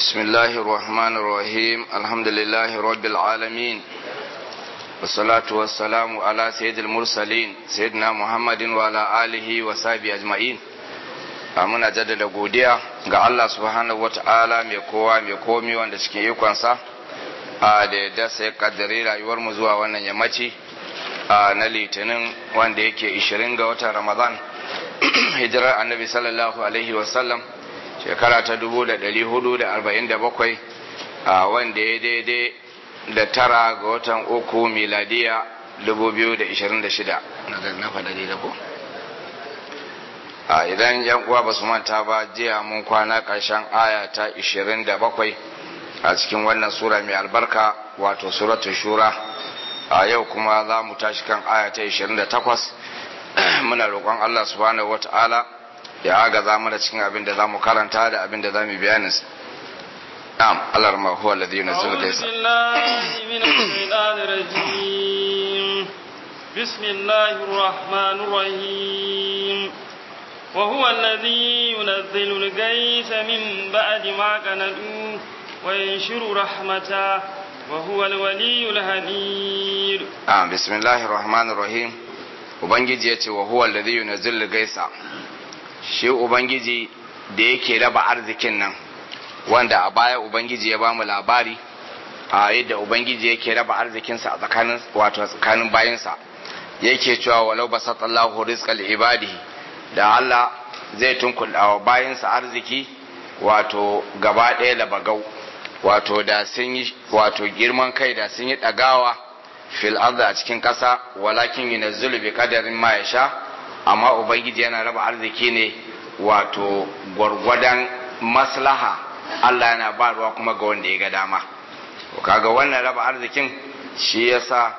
بسم الله الرحمن الرحيم الحمد لله رب العالمين والصلاة والسلام على سيد المرسلين سيدنا محمد وعلى آله وصحبه أجمعين muna jaddada godiya ga Allah subhanahu wata'ala mai kowa mai komi wanda cikin ikonsa a da yadda sai kaddare rayuwar mu zuwa wannan yammaci na litinin wanda yake 20 ga watan ramadan hijirar annabi sallallahu alaihi wasallam shekara ta 447 a wanda ya daidai da tara ga watan uku miladiya 2026 na faɗa daidai ko? a idan yan uwa ba su manta ba jiya mun kwana ƙarshen aya ta 27 a cikin wannan sura mai albarka wato suratu shura a yau kuma za mu tashi kan aya ta 28 muna roƙon Allah subhanahu wata'ala ya agaza mana cikin abin da za mu karanta da abin da za mu bayanin na'am Allah ma huwa alladhi yunzilu laysa بسم الله الرحمن الرحيم وهو الذي ينزل الغيث من بعد ما قنطوا وينشر رحمته وهو الولي الحميد آه بسم الله الرحمن الرحيم ubangiji ya ce wa huwa alladhi yunzilu gaisa shi ubangiji da yake raba arzikin nan wanda a baya ubangiji ya bamu labari a yadda ubangiji yake raba arzikinsa a tsakanin wato tsakanin bayinsa yake cewa walau basatallahu rizqal ibadihi da Allah zai tunkuɗa wa bayansa arziki wato gaba ɗaya da bagau wato da sun yi wato girman kai da sun yi ɗagawa fil arda a cikin ƙasa walakin yi nazulu bi kadarin ma ya sha amma ubangiji yana raba arziki ne wato gwargwadon maslaha Allah yana ba ruwa kuma ga wanda ya ga dama kaga wannan raba arzikin shi yasa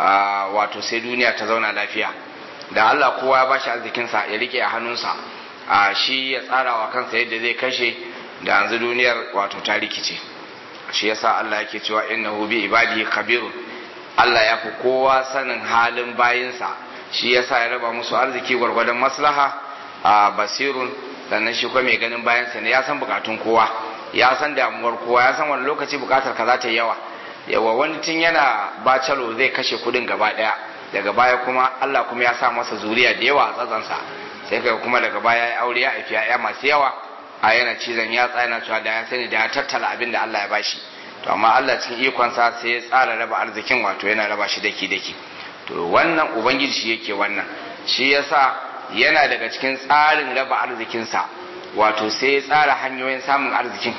wato sai duniya ta zauna lafiya da Allah kowa ya bashi arzikinsa ya rike a hannunsa a shi ya tsara wa kansa yadda zai kashe da yanzu duniyar wato ta rikice shi yasa Allah yake cewa innahu bi ibadihi khabirun Allah ya fi kowa sanin halin bayinsa shi yasa ya raba musu arziki gwargwadon maslaha a basirun sannan shi kuma mai ganin bayansa ne ya san bukatun kowa ya san damuwar kowa ya san wani lokaci bukatar ka za ta yi yawa yawa wani tun yana bacalo zai kashe kudin gaba daya daga baya kuma Allah kuma ya sa masa zuriya da yawa a tsatsansa sai kai kuma daga baya ya aure ya haifi ya masu yawa a yana cizon ya tsaya cewa da ya sani da ya tattala abin da Allah ya bashi to amma Allah cikin ikonsa sai ya tsara raba arzikin wato yana raba shi daki daki to wannan ubangiji shi yake wannan shi yasa yana daga cikin tsarin raba arzikinsa wato sai ya tsara hanyoyin samun arzikin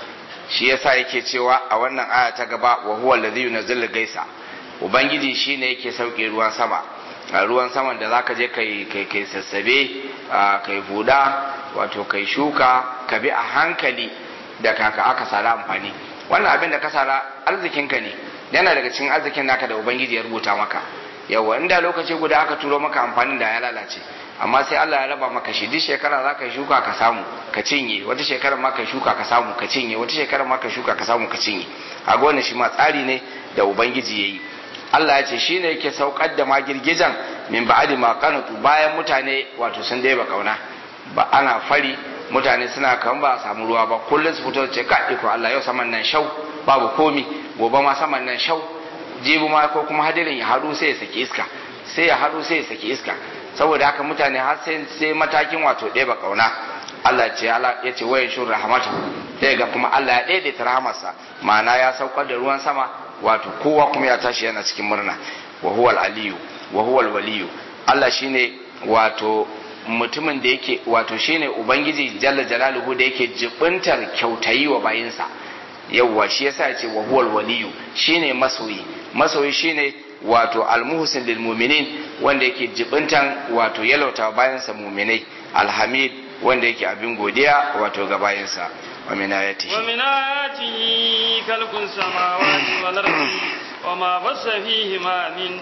shi yasa yake cewa a wannan aya ta gaba wa huwa allazi yunzilu gaisa ubangiji shine yake sauke ruwan sama ruwan saman da zaka je kai kai kai sassabe kai buda wato kai shuka ka bi a hankali da kaka aka sara amfani wannan abin da ka sara arzikinka ne yana daga cikin arzikin naka da ubangiji ya rubuta maka yawa inda lokaci guda aka turo maka amfanin da ya lalace amma sai Allah ya raba maka shi duk shekara za ka shuka ka samu ka cinye wata shekara ma ka shuka ka samu ka cinye wata shekara ma ka shuka ka samu ka cinye a wannan shi ma tsari ne da ubangiji ya yi Allah ya ce shi ne yake saukar da ma girgijan min ba'adi ma kanatu bayan mutane wato sun dai ba kauna ba ana fari mutane suna kan ba samu ruwa ba kullum su fito ce ka iko Allah yau saman nan shau babu komi gobe ma saman nan shau jibi ma ko kuma hadirin ya haɗu sai ya saki iska sai ya haɗu sai ya saki iska saboda haka mutane har sai sai matakin wato ɗaya ba kauna Allah ce Allah ya ce wayan shur rahmatu sai ga kuma Allah ya daidaita rahamarsa ma'ana ya saukar da ruwan sama wato kowa kuma ya tashi yana cikin murna wa huwal aliyu wa huwal waliyu Allah shine wato mutumin da yake wato shine ubangiji jalla jalaluhu da yake jibintar kyautayi wa bayinsa yawwa shi yasa ya ce wa huwal waliyu shine masoyi masoyi shine wato almuhsin lil mu'minin wanda yake jibintan wato yalauta bayansa mu'minai alhamid wanda yake abin godiya wato ga bayansa ومن آياته ومن آياته خلق السماوات والأرض وما بث فيهما من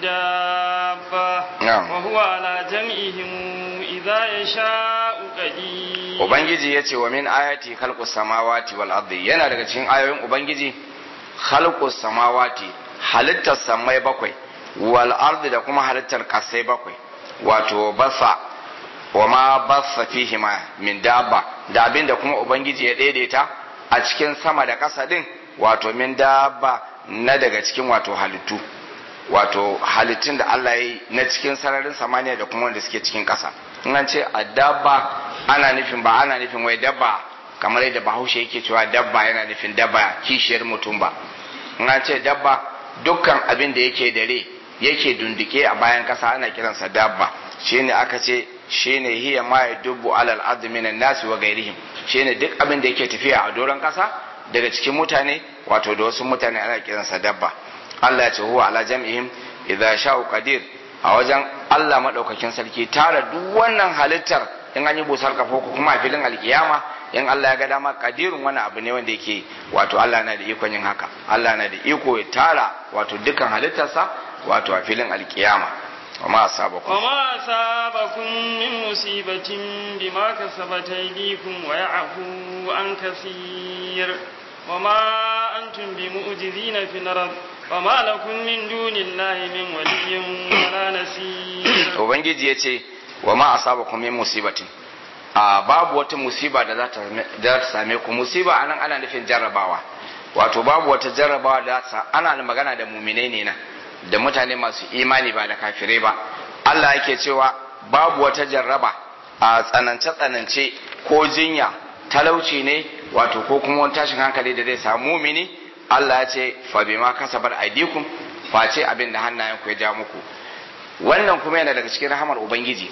دابة نعم. وهو على جمعهم إذا يشاء قدير Ubangiji ya ce wa min ayati khalqus samawati wal ardi yana daga cikin ayoyin Ubangiji khalqus samawati halittar samai bakwai wal ardi da kuma halittar kasai bakwai wato basa wa ma basa fihima min dabba da abin da kuma ubangiji ya daidaita a cikin sama da ƙasa din wato min dabba na daga cikin wato halittu wato halittun da Allah ya yi na cikin sararin samaniya da kuma wanda suke cikin ƙasa in an ce a dabba ana nufin ba ana nufin wai dabba kamar yadda bahaushe yake cewa dabba yana nufin dabba kishiyar mutum ba in an ce dabba dukkan abin da yake dare yake dunduke a bayan ƙasa ana kiransa dabba shine aka ce shine hiya ma yadubbu alal ardi minan nasi wa gairihim shine duk abin da yake tafiya a doron ƙasa daga cikin mutane wato da wasu mutane ana kiransa dabba Allah ya ce huwa ala jam'ihim idza sha'u qadir a wajen Allah madaukakin sarki tara duk wannan halittar in an yi busar kafo ko kuma a filin alkiyama in Allah ya ga dama kadirun wani abu ne wanda yake wato Allah na da ikon yin haka Allah na da iko ya tara wato dukkan halittarsa wato a filin alkiyama وما أصابكم وما أصابكم من مصيبة بما كسبت أيديكم ويعفو عن كثير وما أنتم بمؤجزين في الأرض وما لكم من دون الله من ولي ولا نصير Ubangiji ya ce wa ma asabakum min musibatin a babu wata musiba da za ta same ku musiba anan ana nufin jarrabawa wato babu wata jarrabawa da za ana magana da muminai ne na da mutane masu imani ba da kafirai ba Allah yake cewa babu wata jarraba a tsanance tsanance ko jinya talauci ne wato ko kuma wani tashin hankali da zai samu mumini Allah ya ce fa bima kasabar aidikum face abin da hannayen ku ya ja muku wannan kuma yana daga cikin rahamar ubangiji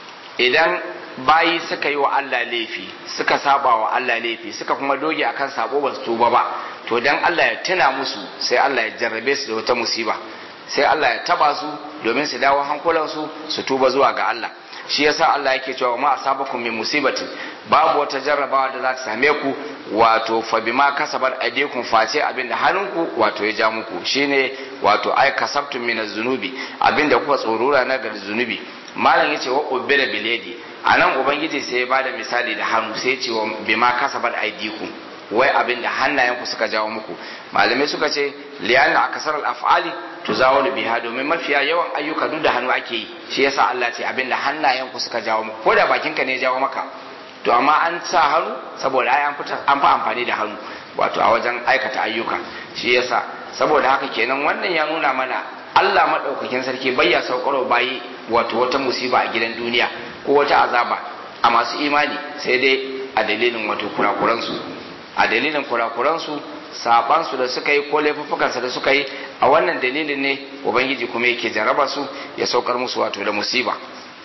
idan bayi suka yi wa Allah laifi suka saba wa Allah laifi suka kuma doge akan sabo ba su tuba ba to dan Allah ya tuna musu sai Allah ya jarrabe su da wata musiba sai Allah ya taba su domin su dawo hankulansu su tuba zuwa ga Allah shi yasa Allah yake cewa ma asabakum min musibatin babu wata jarrabawa da za ta same ku wato fa bima kasabar aydikum face abinda hannunku wato ya ja muku shine wato ay kasabtum min az-zunubi abinda kuka tsorura na ga zunubi malam yace wa ubira biladi anan ubangiji sai ya bada misali da hannu sai ya ce wa bima kasabar aydikum wai abin da hannayenku suka jawo muku malamai suka ce liyanna akasar al-af'ali tuzawalu biha domin mafiya yawan ayyuka duk da hannu ake yi shi yasa Allah ce abin da hannayenku suka jawo muku ko da bakinka ne ya jawo maka to amma an sa hannu saboda ai an fita an fa amfani da hannu wato a wajen aikata ayyuka shi yasa saboda haka kenan wannan ya nuna mana Allah madaukakin sarki bayya saukaro bayi wato wata musiba a gidan duniya ko wata azaba a masu imani sai dai a dalilin wato kurakuransu a dalilin kurakuransu sabansu da suka yi ko laifuffukansu da suka yi a wannan dalilin ne ubangiji kuma yake jaraba su ya saukar musu wato da musiba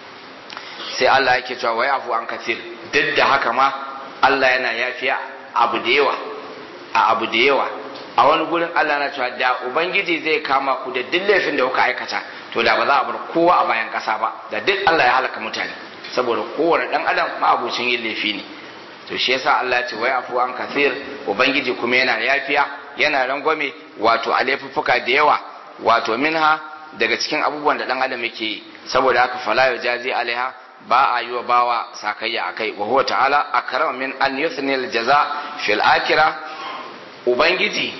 sai Allah yake cewa wai afu an kafir duk da haka ma Allah yana yafiya abu da yawa a abu da yawa a wani gurin Allah na cewa da ubangiji zai kama ku da duk laifin da kuka aikata to da ba za a bar kowa a bayan kasa ba da duk Allah ya halaka mutane saboda kowane dan adam ma abucin yin laifi ne to shi yasa Allah ya ce wai afu an kafir ubangiji kuma yana yafiya yana rangwame wato a laifuffuka da yawa wato minha daga cikin abubuwan da dan adam yake yi saboda haka fala yujazi alaiha ba a yi wa bawa sakayya akai wa huwa ta'ala akrama min an yuthni al jaza fil akhirah ubangiji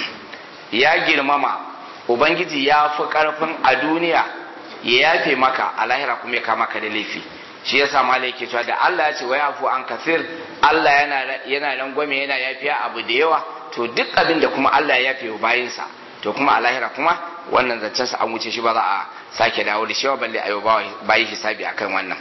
ya girmama ubangiji ya fi karfin a duniya ya yafe maka a lahira kuma ya kama ka da laifi shi yasa malai yake cewa da Allah ya ce wa yafu an kafir Allah yana yana rangwame yana yafiya abu da yawa to duk abin da kuma Allah ya yafe wa bayinsa to kuma a lahira kuma wannan zancen sa an wuce shi ba za a sake dawo da shi ba balle ayo bayi hisabi akan wannan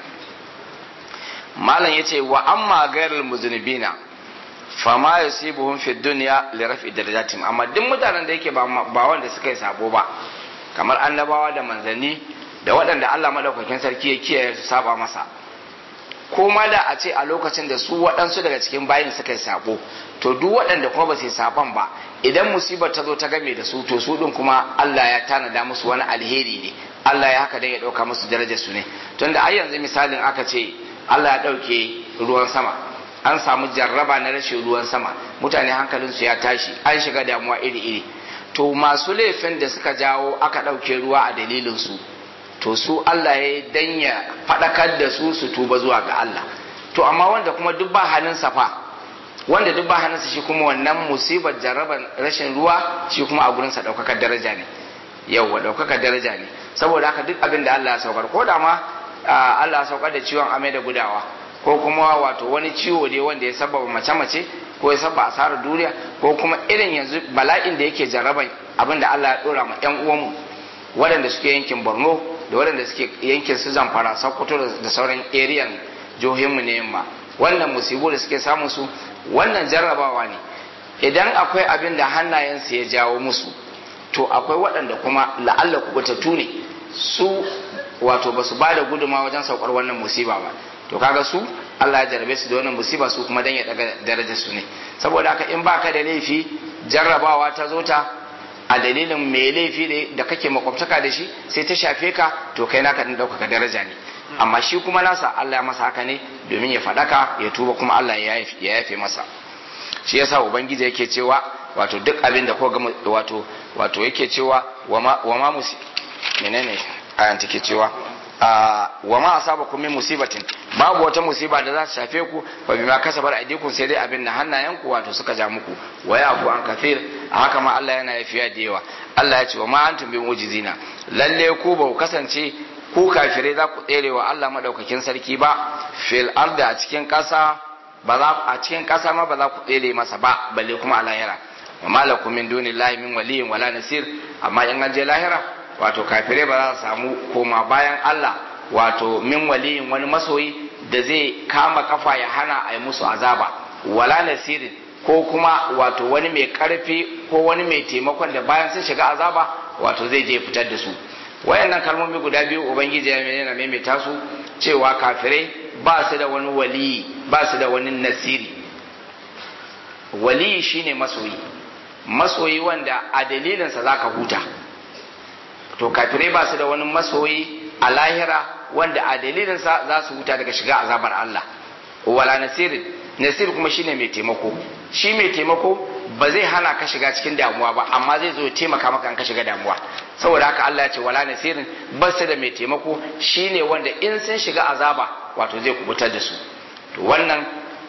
malam yace wa amma ghairul muzunibina fama yusibuhum fi dunya li raf'i darajatim amma duk mutanen da yake ba wanda suka yi sabo ba kamar annabawa da manzanni da waɗanda Allah madaukakin sarki ya kiyaye su saba masa ko ma da a ce a lokacin da su waɗansu daga cikin bayin suka yi sabo to duk waɗanda kuma ba su yi saban ba idan musibar ta zo ta game da su to su ɗin kuma Allah ya tanada musu wani alheri ne Allah ya haka dan ya ɗauka musu darajar su ne tunda ai yanzu misalin aka ce Allah ya ɗauke ruwan sama an samu jarraba na rashin ruwan sama mutane hankalinsu ya tashi an shiga damuwa iri-iri to masu laifin da suka jawo aka ɗauke ruwa a dalilinsu to su Allah ya danya faɗakar da su su tuba zuwa ga Allah to amma wanda kuma duk ba hannun safa wanda duk ba hannunsa shi kuma wannan musibar jarraban rashin ruwa shi kuma a gurinsa ɗaukakar daraja ne yauwa ɗaukakar daraja ne saboda haka duk abin da Allah ya saukar ko da ma Allah ya saukar da ciwon amai da gudawa ko kuma wato wani ciwo ne wanda ya sababa mace-mace ko ya saba asarar duniya ko kuma irin yanzu bala'in da yake jarraban abin da Allah ya dora ma yan uwanmu waɗanda suke yankin Borno da waɗanda suke yankin su Zamfara Sokoto da sauran eriyan jihohinmu ne yamma wannan musibu da suke samun su wannan jarrabawa ne idan akwai abin da hannayensu ya jawo musu to akwai waɗanda kuma la'alla kubutattu ne su wato ba su ba da guduma wajen saukar wannan musiba ba to kaga su Allah ya jarabe su da wannan musiba su kuma dan ya daga darajar su ne saboda haka in baka da laifi jarrabawa ta zo ta a dalilin mai laifi ne da kake makwabtaka da shi sai ta shafe ka to kai naka din ɗaukaka daraja ne amma shi kuma nasa Allah ya masa haka ne domin ya faɗaka ya tuba kuma Allah ya yafe masa shi yasa ubangiji yake cewa wato duk abin da ko ga wato wato yake cewa wa ma musi menene ayan take cewa wa ma asabakum min musibatin babu wata musiba da za ta shafe ku wa bima kasabar aidikum sai dai abin da hannayenku wato suka ja muku wa yafu an kathir a haka ma Allah yana yafiya da yawa Allah ya ce wa ma antum bi mujizina lalle ku ba ku kasance ku kafirai za ku tsere wa Allah madaukakin sarki ba fil arda a cikin kasa ba za a cikin kasa ma ba za ku tsere masa ba balle kuma a lahira wa malakum min dunillahi min waliyyin wala nasir amma in an je lahira wato kafirai ba za su samu koma bayan Allah wato min waliyin wani masoyi da zai kama kafa ya hana a yi musu azaba wala nasirin ko kuma wato wani mai karfi ko wani mai taimakon da bayan sun shiga azaba wato zai je fitar da su wayannan kalmomi guda biyu ubangiji ya yana maimaita su cewa kafirai ba su da wani waliyi ba su da wani nasiri waliyi shine masoyi masoyi wanda a dalilinsa za ka huta to kafirai ba su da wani masoyi a lahira wanda a dalilinsa za su huta daga shiga azabar Allah wala nasirin nasir kuma shine mai taimako shi mai taimako ba zai hana ka shiga cikin damuwa ba amma zai zo ya taimaka maka ka shiga damuwa saboda haka Allah ya ce wala nasirin ba su da mai taimako shine wanda in sun shiga azaba wato zai kubutar da su to wannan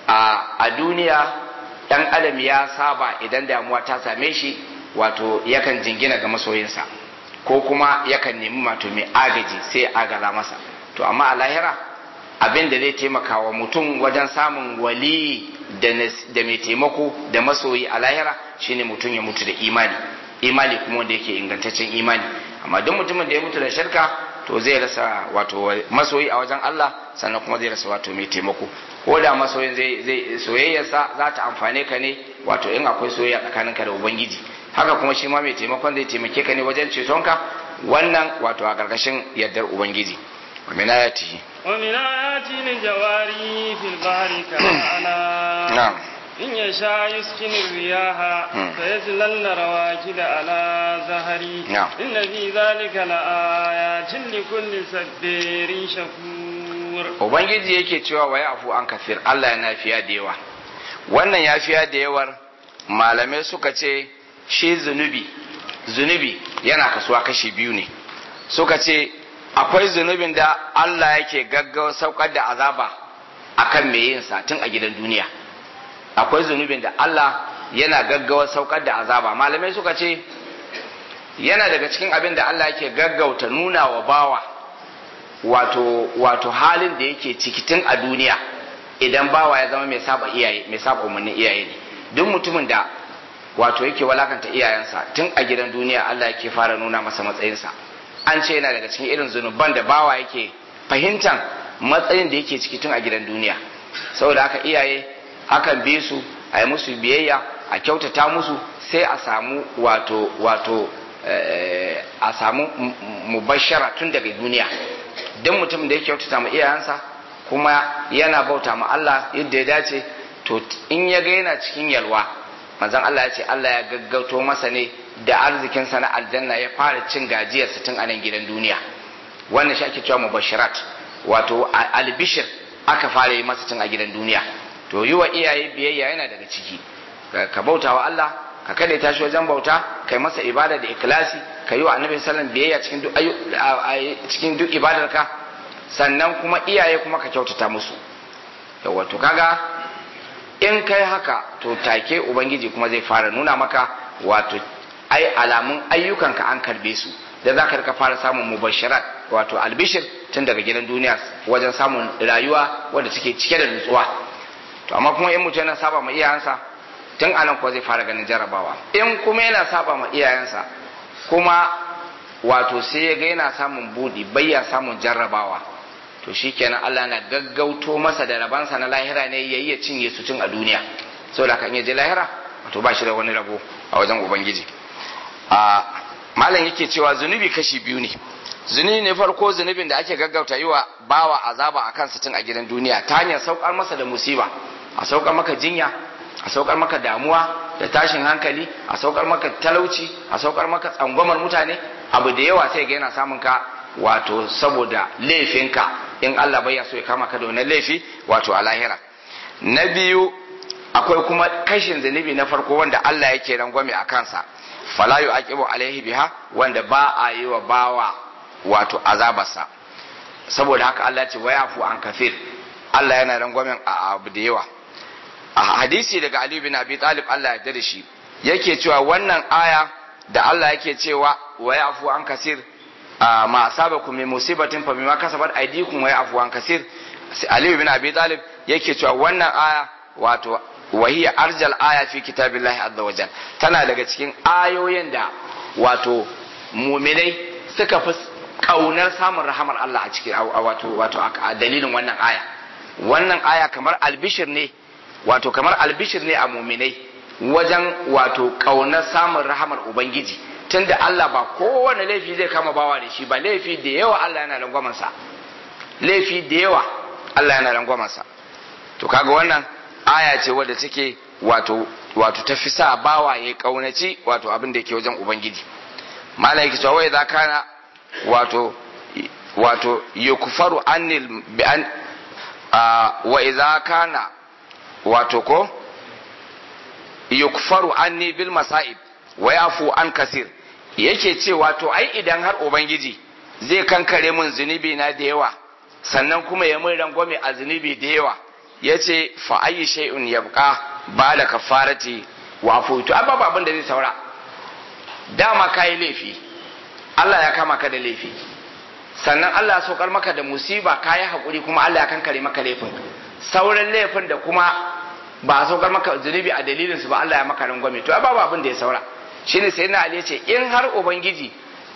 a duniya dan adam ya saba idan damuwa ta same shi wato yakan jingina ga masoyinsa ko kuma yakan nemi mato mai agaji sai agaza masa to amma a lahira abin da zai taimaka wa mutum wajen samun wali da mai taimako da masoyi a lahira shine mutum ya mutu da imani imani kuma wanda yake ingantaccen imani amma duk mutumin da ya mutu da shirka to zai rasa wato masoyi a wajen Allah sannan kuma zai rasa wato mai taimako ko da masoyin zai zai soyayyarsa za ta amfane ka ne wato in akwai soyayya tsakaninka da ubangiji haka kuma shi ma mai taimakon zai taimake ka ne wajen cetonka wannan wato a ƙarƙashin yardar ubangiji wa min ayatihi wa min ayati lil jawari fil bahri ka'ana na'am in yasha yuskinu riyaha fa yazlalna rawakida ala zahari Na'am. inna fi dhalika la ayatin li kulli sabbirin shakur ubangiji yake cewa wa afu an kafir Allah yana fiya da yawa wannan ya fiya da yawar malamai suka ce shi zunubi zunubi yana kasuwa kashi biyu ne suka ce akwai zunubin da Allah yake gaggawa saukar da azaba akan mai yin sa tun a gidan duniya akwai zunubin da Allah yana gaggawa saukar da azaba malamai suka ce yana daga cikin abin da Allah yake gaggauta nuna wa bawa wato wato halin da yake ciki tun a duniya idan bawa ya zama mai saba iyaye mai saba umarnin iyaye ne duk mutumin da wato yake walakanta iyayensa tun a gidan duniya Allah yake fara nuna masa matsayinsa an ce yana daga cikin irin zunuban da bawa yake fahimtan matsayin da yake ciki tun a gidan duniya saboda haka iyaye hakan bi su a yi musu biyayya a kyautata musu sai a samu wato wato eh, a samu m- m- mubashara tun daga duniya don mutum da ya kyautata ma iyayensa kuma yana bauta ma Allah yadda ya dace to in ya ga yana cikin yalwa manzon Allah ya ce Allah ya gaggauto masa ne da arzikinsa na aljanna ya fara cin gajiyarsa tun a nan gidan duniya wannan shi ake cewa mubashirat wato a- albishir aka fara yi masa tun a gidan duniya to yi wa iyaye biyayya yana daga ciki ka- ka bauta wa Allah ka kada tashi wajen bauta kai masa ibada da ikhlasi ka yi wa annabi sallallahu biyayya cikin duk ayu a- a- cikin duk ibadarka sannan kuma iyaye kuma ka kyautata musu yawa to kaga in kai haka to take ubangiji kuma zai fara nuna maka wato ai alamun ayyukanka an karbe su da za ka rika fara samun mubashirat wato albishir tun daga gidan duniya wajen samun rayuwa wadda take cike da nutsuwa to amma kuma in mutum yana saba ma iyayensa tun anan kuwa zai fara ganin jarrabawa in kuma yana saba ma iyayensa kuma wato sai ya ga yana samun budi bayya samun jarrabawa to shikenan Allah na gaggauto masa da rabansa na lahira ne yayi ya cinye su tun a duniya saboda kan ya je lahira wato ba shi da wani rabo a wajen ubangiji a malam yake cewa zunubi kashi biyu ne zunubi ne farko zunubin da ake gaggauta yi wa bawa azaba a kansa tun a gidan duniya ta hanyar saukar masa da musiba a saukar maka jinya a saukar maka damuwa da tashin hankali a saukar maka talauci a saukar maka tsangwamar mutane abu da yawa sai ga yana samun ka wato saboda laifinka in Allah bai so ya kama ka da wannan laifi wato a lahira na biyu akwai kuma kashin zunubi na farko wanda Allah yake rangwame a kansa fala yu'aqibu alaihi biha wanda ba a yi wa bawa wato azabarsa saboda haka Allah ce wa yafu an kafir Allah yana rangwamen a abu da yawa a hadisi daga Ali bin Abi Talib Allah ya da shi yake cewa wannan aya da Allah yake cewa wa yafu an kasir ma asabakum min musibatin fa bima kasabat aydikum wa yafu an kasir Ali bin Abi Talib yake cewa wannan aya wato wahiya arjal aya fi kitabillahi azza wajal tana daga cikin ayoyin da wato muminai suka fi kaunar samun rahamar Allah a cikin wato wato a dalilin wannan aya wannan aya kamar albishir ne wato kamar albishir ne a muminai wajen wato kaunar samun rahamar ubangiji tunda Allah ba kowane laifi zai kama bawa da shi ba laifi da yawa Allah yana rangwamansa laifi da yawa Allah yana rangwamansa to kaga wannan aya ce wadda take wato wato ta fi sa bawa ya kaunaci wato abin da yake wajen ubangiji malai cewa wai za kana wato wato yukfaru anil bi an wa idza kana wato ko yukfaru anni bil masaib wa yafu an kasir yake ce wato ai idan har ubangiji zai kankare min zunubi na da yawa sannan kuma ya mun rangwame a zunubi da yawa yace fa ayi shay'un yabqa bala kafarati wa afutu abba ba abin da zai saura dama kai laifi Allah ya kama ka da laifi sannan Allah ya saukar maka da musiba kayi hakuri kuma Allah ya kankare maka laifin sauran laifin da kuma ba a saukar maka zunubi a dalilin su ba Allah ya maka rangwame to babu abin da ya saura shine sai na Ali ya ce in har ubangiji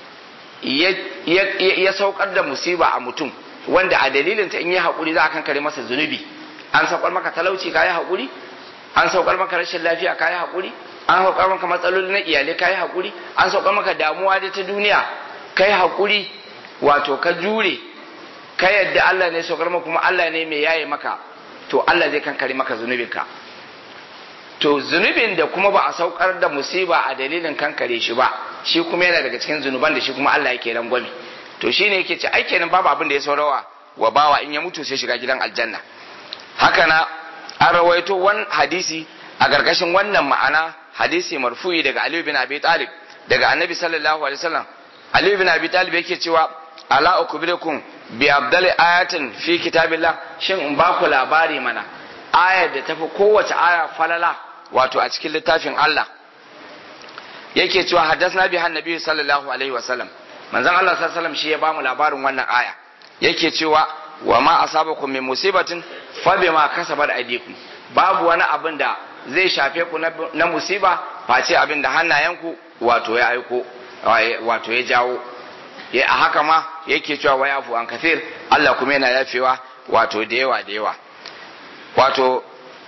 ya saukar da musiba a mutum wanda a dalilin ta in yi hakuri za a kankare masa zunubi an saukar maka talauci kayi hakuri an saukar maka rashin lafiya kayi hakuri an saukar maka matsaloli na iyalai kayi hakuri an saukar maka damuwa da ta duniya kai hakuri wato ka jure ka yadda Allah ne saukar maka kuma Allah ne mai yaye maka to Allah zai kankare maka zunubinka to zunubin da kuma ba a saukar da musiba a dalilin kankare shi ba shi kuma yana daga cikin zunuban da shi kuma Allah yake rangwame to shine yake ce ai kenan babu abin da ya saurawa wa bawa in ya mutu sai shiga gidan aljanna haka na an rawaito wani hadisi a gargashin wannan ma'ana hadisi marfu'i daga Ali bin Abi Talib daga Annabi sallallahu alaihi wasallam Ali bin Abi Talib yake cewa ala ukbirukum bi abdali ayatin fi kitabillah shin in ba ku labari mana ayar da tafi kowace aya falala wato a cikin littafin Allah yake cewa haddasna bi annabi sallallahu alaihi wasallam manzon Allah sallallahu alaihi wasallam shi ya bamu labarin wannan aya yake cewa wa ma asabakum min musibatin fa bima kasabat aydikum babu wani abin da zai shafe ku na musiba face abin da hannayenku wato ya aiko wato ya jawo a haka ma yake cewa wa yafu an kafir Allah kuma yana yafewa wato da yawa da yawa wato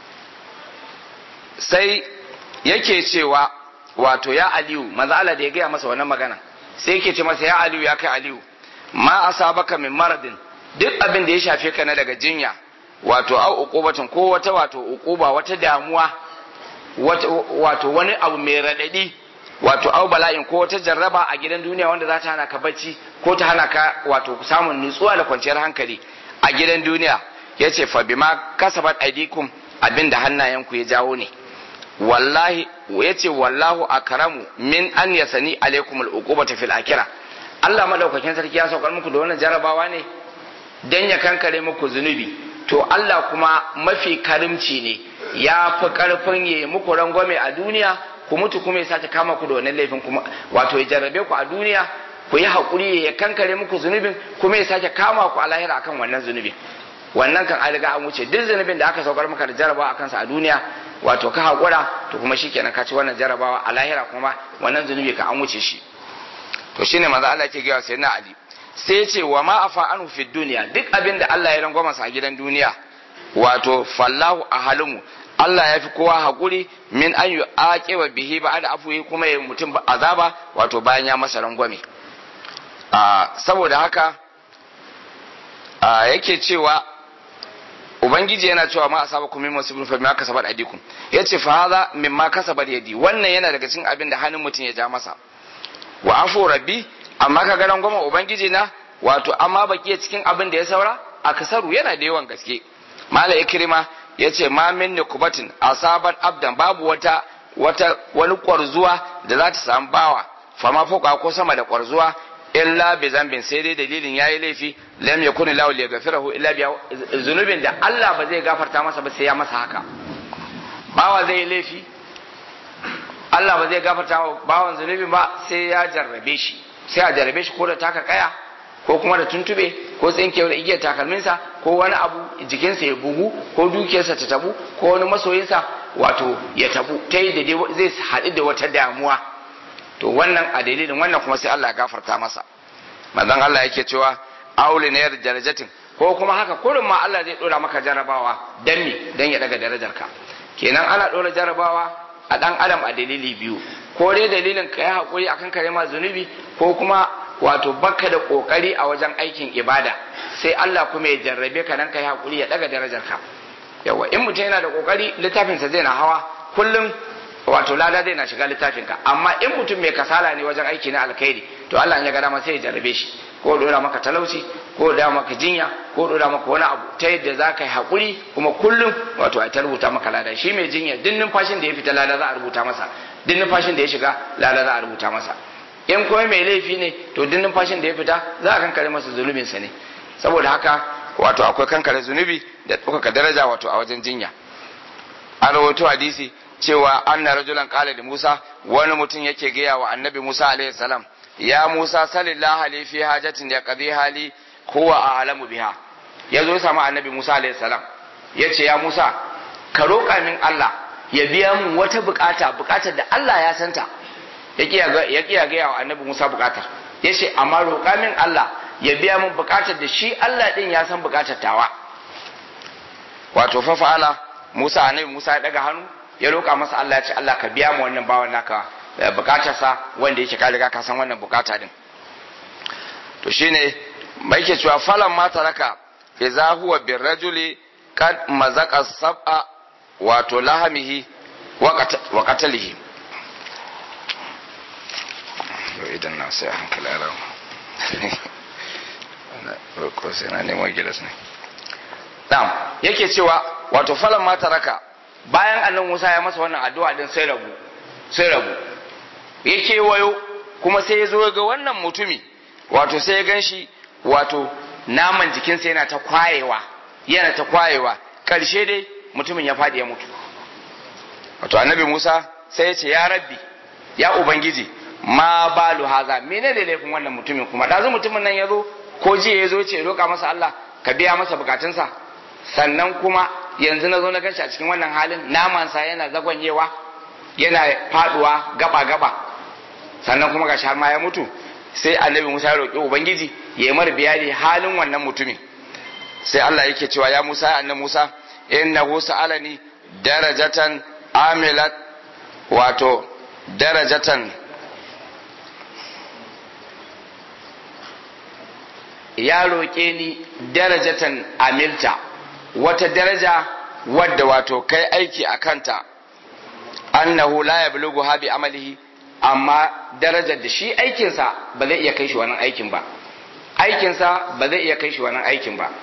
sai yake cewa wato ya aliyu manzo Allah da ya gaya masa wannan magana sai yake ce masa ya aliyu ya kai aliyu ma asabaka min maradin duk abin da ya shafe ka na daga jinya wato au uqubatin ko wata wato uquba wata damuwa wato wani abu mai radadi wato au bala'in ko wata jarraba a gidan duniya wanda za ta hana ka bacci ko ta hana ka wato samun nutsuwa da kwanciyar hankali a gidan duniya ya ce fa bima kasabat aidikum abinda hannayenku ya jawo ne wallahi ya ce wallahu akramu min an yasani alaikum al'uqubata fil akhirah Allah madaukakin sarki ya saukar muku da wannan jarabawa ne dan ya kankare muku zunubi to Allah kuma mafi karimci ne ya fi karfin ya muku rangwame a duniya ku mutu kuma ya sace kama ku da wannan laifin kuma wato ya jarrabe ku a duniya ku yi haƙuri ya kankare muku zunubin kuma ya sake kama ku a lahira akan wannan zunubin wannan kan an riga an wuce duk zunubin da aka saukar maka da jarabawa akan sa a duniya wato ka haƙura to kuma shikenan ka ci wannan jarabawa a lahira kuma wannan zunubi ka an wuce shi to shine manzo Allah yake gaya sai na Ali sai ya ce wa ma afa anhu fi duniya duk abin da Allah ya rangwama sa a gidan duniya wato fallahu ahalimu Allah ya fi kowa haƙuri min an yi aƙewa bihi ba da afuwi kuma ya mutum azaba wato bayan ya masa rangwame saboda haka yake cewa ubangiji yana cewa ma asaba kuma min musibin fa ma kasabat aidikum yace fa hadha mimma kasabat yadi wannan yana daga cikin abin da hannun mutum ya ja masa wa afu rabbi amma ka ga rangwama ubangiji na wato amma baki cikin abin da ya saura akasaru yana da yawan gaske mala ikrima ya ce ma min nikubatin asabat abdan babu wata wata wani kwarzuwa da za ta samu bawa fama fuka ko sama da kwarzuwa illa bi zambin sai dai dalilin yayi laifi lam yakun lahu li yaghfirahu illa bi zunubin da Allah ba zai gafarta masa ba sai ya masa haka bawa zai yi laifi Allah ba zai gafarta wa bawan zunubin ba sai ya jarrabe shi sai a jarrabe shi ko da taka kaya ko kuma da tuntube ko tsinkewar igiyar takalminsa ko wani abu jikinsa ya bugu ko dukiyarsa ta tabu ko wani masoyinsa wato ya tabu ta yi da zai haɗu da wata damuwa to wannan a dalilin wannan kuma sai Allah ya gafarta masa manzon Allah yake cewa auli na yar darajatin ko kuma haka kurin ma Allah zai dora maka jarabawa dan me dan ya daga darajarka kenan ana dora jarabawa a dan adam a dalili biyu ko dai dalilin ka yi hakuri akan kare ma zunubi ko kuma wato baka da kokari a wajen aikin ibada sai Allah kuma ya jarrabe ka nan kai hakuri ya daga darajar ka yawa in mutum yana da kokari littafin sa zai na hawa kullum wato lada zai na shiga littafin ka amma in mutum mai kasala ne wajen aiki na alkhairi to Allah ya ga dama sai ya jarrabe shi ko dora maka talauci ko da maka jinya ko dora maka wani abu ta yadda za ka yi hakuri kuma kullum wato a ta rubuta maka lada shi mai jinya duk numfashin da ya fita lada za a rubuta masa duk numfashin da ya shiga lada za a rubuta masa in kuma mai laifi ne to duk numfashin da ya fita za a kankare masa zunubinsa ne saboda haka wato akwai kankare zunubi da ɗaukaka daraja wato a wajen jinya an rawaito hadisi cewa anna rajulan qala da Musa wani mutum yake gaya wa annabi Musa alaihi salam ya Musa sallallahu alaihi fi hajatin ya qadi hali huwa a'lamu biha yazo ya samu annabi Musa alaihi salam yace ya Musa ka roƙa min Allah ya biya mun wata bukata bukatar da Allah ya santa ya kiya gaya wa annabi Musa bukatar ya ce amma roƙa min Allah ya biya min bukatar da shi Allah din ya san bukatar tawa wato fa fa'ala Musa annabi Musa ya daga hannu ya roƙa masa Allah ya ce Allah ka biya mu wannan bawan naka bukatarsa wanda yake ka riga ka san wannan bukata din to shine mai ke cewa falan ma taraka idza huwa birrajuli kad mazaka sab'a wato lahamihi wa qatalihi yau idan na sai a hankali a ramu ko sai na neman gilas ne dam yake cewa wato falan mata raka bayan annan musa ya masa wannan addu'a din sai rabu sai rabu ya kewayo kuma sai ya zo ga wannan mutumi wato sai ya gan shi wato naman jikinsa yana ta kwayewa yana ta kwayewa karshe dai mutumin ya faɗi ya mutu wato annabi musa sai ya ce ya rabbi ya ubangiji ma balu haza mene da laifin wannan mutumin kuma ɗazu mutumin nan ya zo ko jiya ya zo ce roƙa masa Allah ka biya masa bukatunsa sannan kuma yanzu na zo na ganshi a cikin wannan halin namansa yana zagwanyewa yana faduwa gaba gaba sannan kuma gashi har ma ya mutu sai annabi Musa ya roƙi ubangiji ya yi mar biyani halin wannan mutumin sai Allah yake cewa ya Musa annabi Musa innahu sa'alani darajatan amilat wato darajatan ya roƙe ni darajatan amilta wata daraja wadda wato kai aiki a kanta annahu la yablughu ha bi amalihi amma darajar da shi aikinsa ba zai iya kai shi wannan aikin ba aikinsa ba zai iya kai shi wannan aikin ba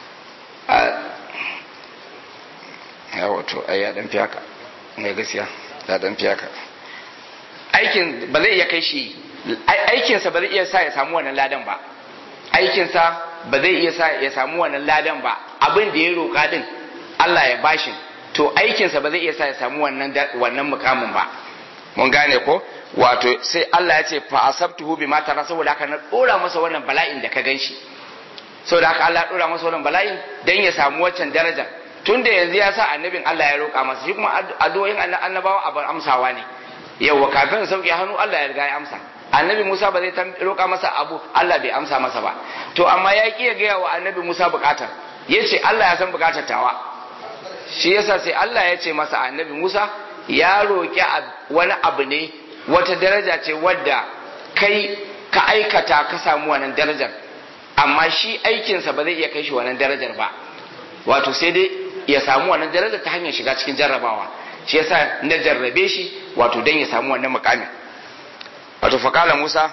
ya wato ai ya dan fiyaka mai gaskiya ya dan fiyaka aikin ba zai iya kai shi aikinsa ba zai iya sa ya samu wannan ladan ba aikinsa ba zai iya sa ya samu wannan ladan ba abin da ya roƙa din Allah ya bashi to aikinsa ba zai iya sa ya samu wannan wannan mukamin ba mun gane ko wato sai Allah ya ce fa asabtuhu bima tara saboda haka na dora masa wannan bala'in da ka ganshi saboda haka Allah ya dora masa wannan bala'in dan ya samu waccan darajar to tun da yanzu ya sa annabin Allah ya roƙa masa shi kuma addu'o'in annabawa abin amsawa ne yawa kafin sauke hannu Allah ya riga ya amsa annabi Musa ba zai roƙa masa abu Allah bai amsa masa ba to amma ya ki ya gaya wa annabi Musa bukatar ya ce Allah ya san bukatar tawa shi yasa sai Allah ya ce masa annabi Musa ya roƙi wani abu ne wata daraja ce wadda kai ka aikata ka samu wannan darajar amma shi aikinsa ba zai iya kai shi wannan darajar ba wato sai dai ya samu wannan darajar ta hanyar shiga cikin jarrabawa shi yasa na jarrabe shi wato dan ya samu wannan mukamin wato fakala Musa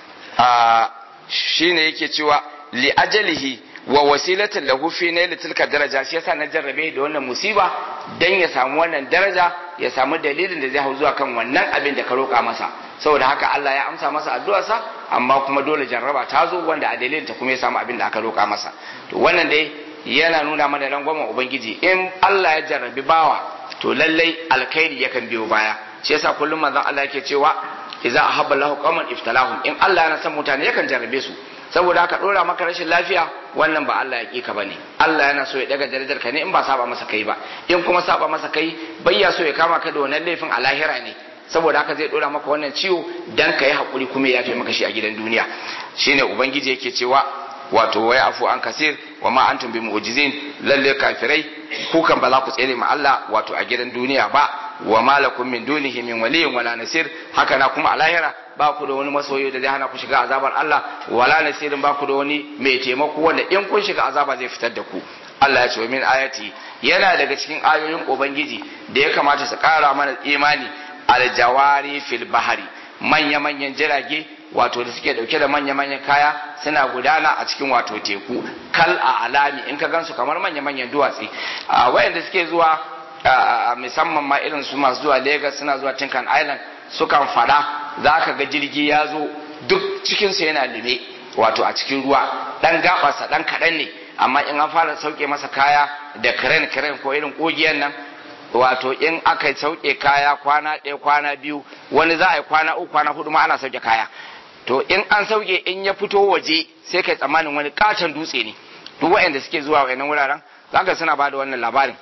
a shine yake cewa li ajalihi wa wasilatin lahu fi nail tilka daraja shi yasa na jarrabe da wannan musiba dan ya samu wannan daraja ya samu dalilin da zai hau zuwa kan wannan abin da ka roƙa masa saboda haka Allah ya amsa masa addu'arsa amma kuma dole jarraba ta zo wanda a dalilin ta kuma ya samu abin da aka roƙa masa to wannan dai yana nuna mana rangwamen ubangiji in Allah ya jarrabi bawa to lallai alkhairi yakan biyo baya shi yasa kullum manzon Allah yake cewa idza ahabba Allahu qauman iftalahum in Allah yana son mutane yakan jarrabe su saboda haka dora maka rashin lafiya wannan ba Allah ya kika bane Allah yana so ya daga darajar ka ne in ba saba masa kai ba in kuma saba masa kai bayya so ya kama ka da wannan laifin a lahira ne saboda haka zai dora maka wannan ciwo dan ka yi hakuri kuma ya yafe maka shi a gidan duniya shine ubangiji yake cewa wato wai afu an kasir wa ma antum bi mu'jizin lalle kafirai ku kan ba za ku tsere ma Allah wato a gidan duniya ba wa malakum min dunihi min waliyyin wala nasir haka na kuma a lahira ba ku da wani masoyi da zai hana ku shiga azabar Allah wala nasirin ba ku da wani mai taimako wanda in kun shiga azaba zai fitar da ku Allah ya ce wa min ayati yana daga cikin ayoyin ubangiji da ya kamata su kara mana imani aljawari fil bahari manya manyan jirage wato da suke dauke da manya manyan kaya suna gudana a cikin wato teku kal a alami in ka gansu kamar manya manyan duwatsi a wayanda suke zuwa musamman ma irin su masu zuwa Lagos suna zuwa Tinkan Island sukan fada za ka ga jirgi ya zo duk cikinsa yana lime wato a cikin ruwa dan gabarsa dan kaɗan ne amma in an fara sauke masa kaya da karen karen ko irin kogiyan nan wato in aka sauke kaya kwana ɗaya kwana biyu wani za a yi kwana uku kwana hudu ma ana sauke kaya to in an sauke in ya fito waje sai kai tsammanin wani katon dutse ne duk waɗanda suke zuwa waɗannan wuraren zaka suna ba da wannan labarin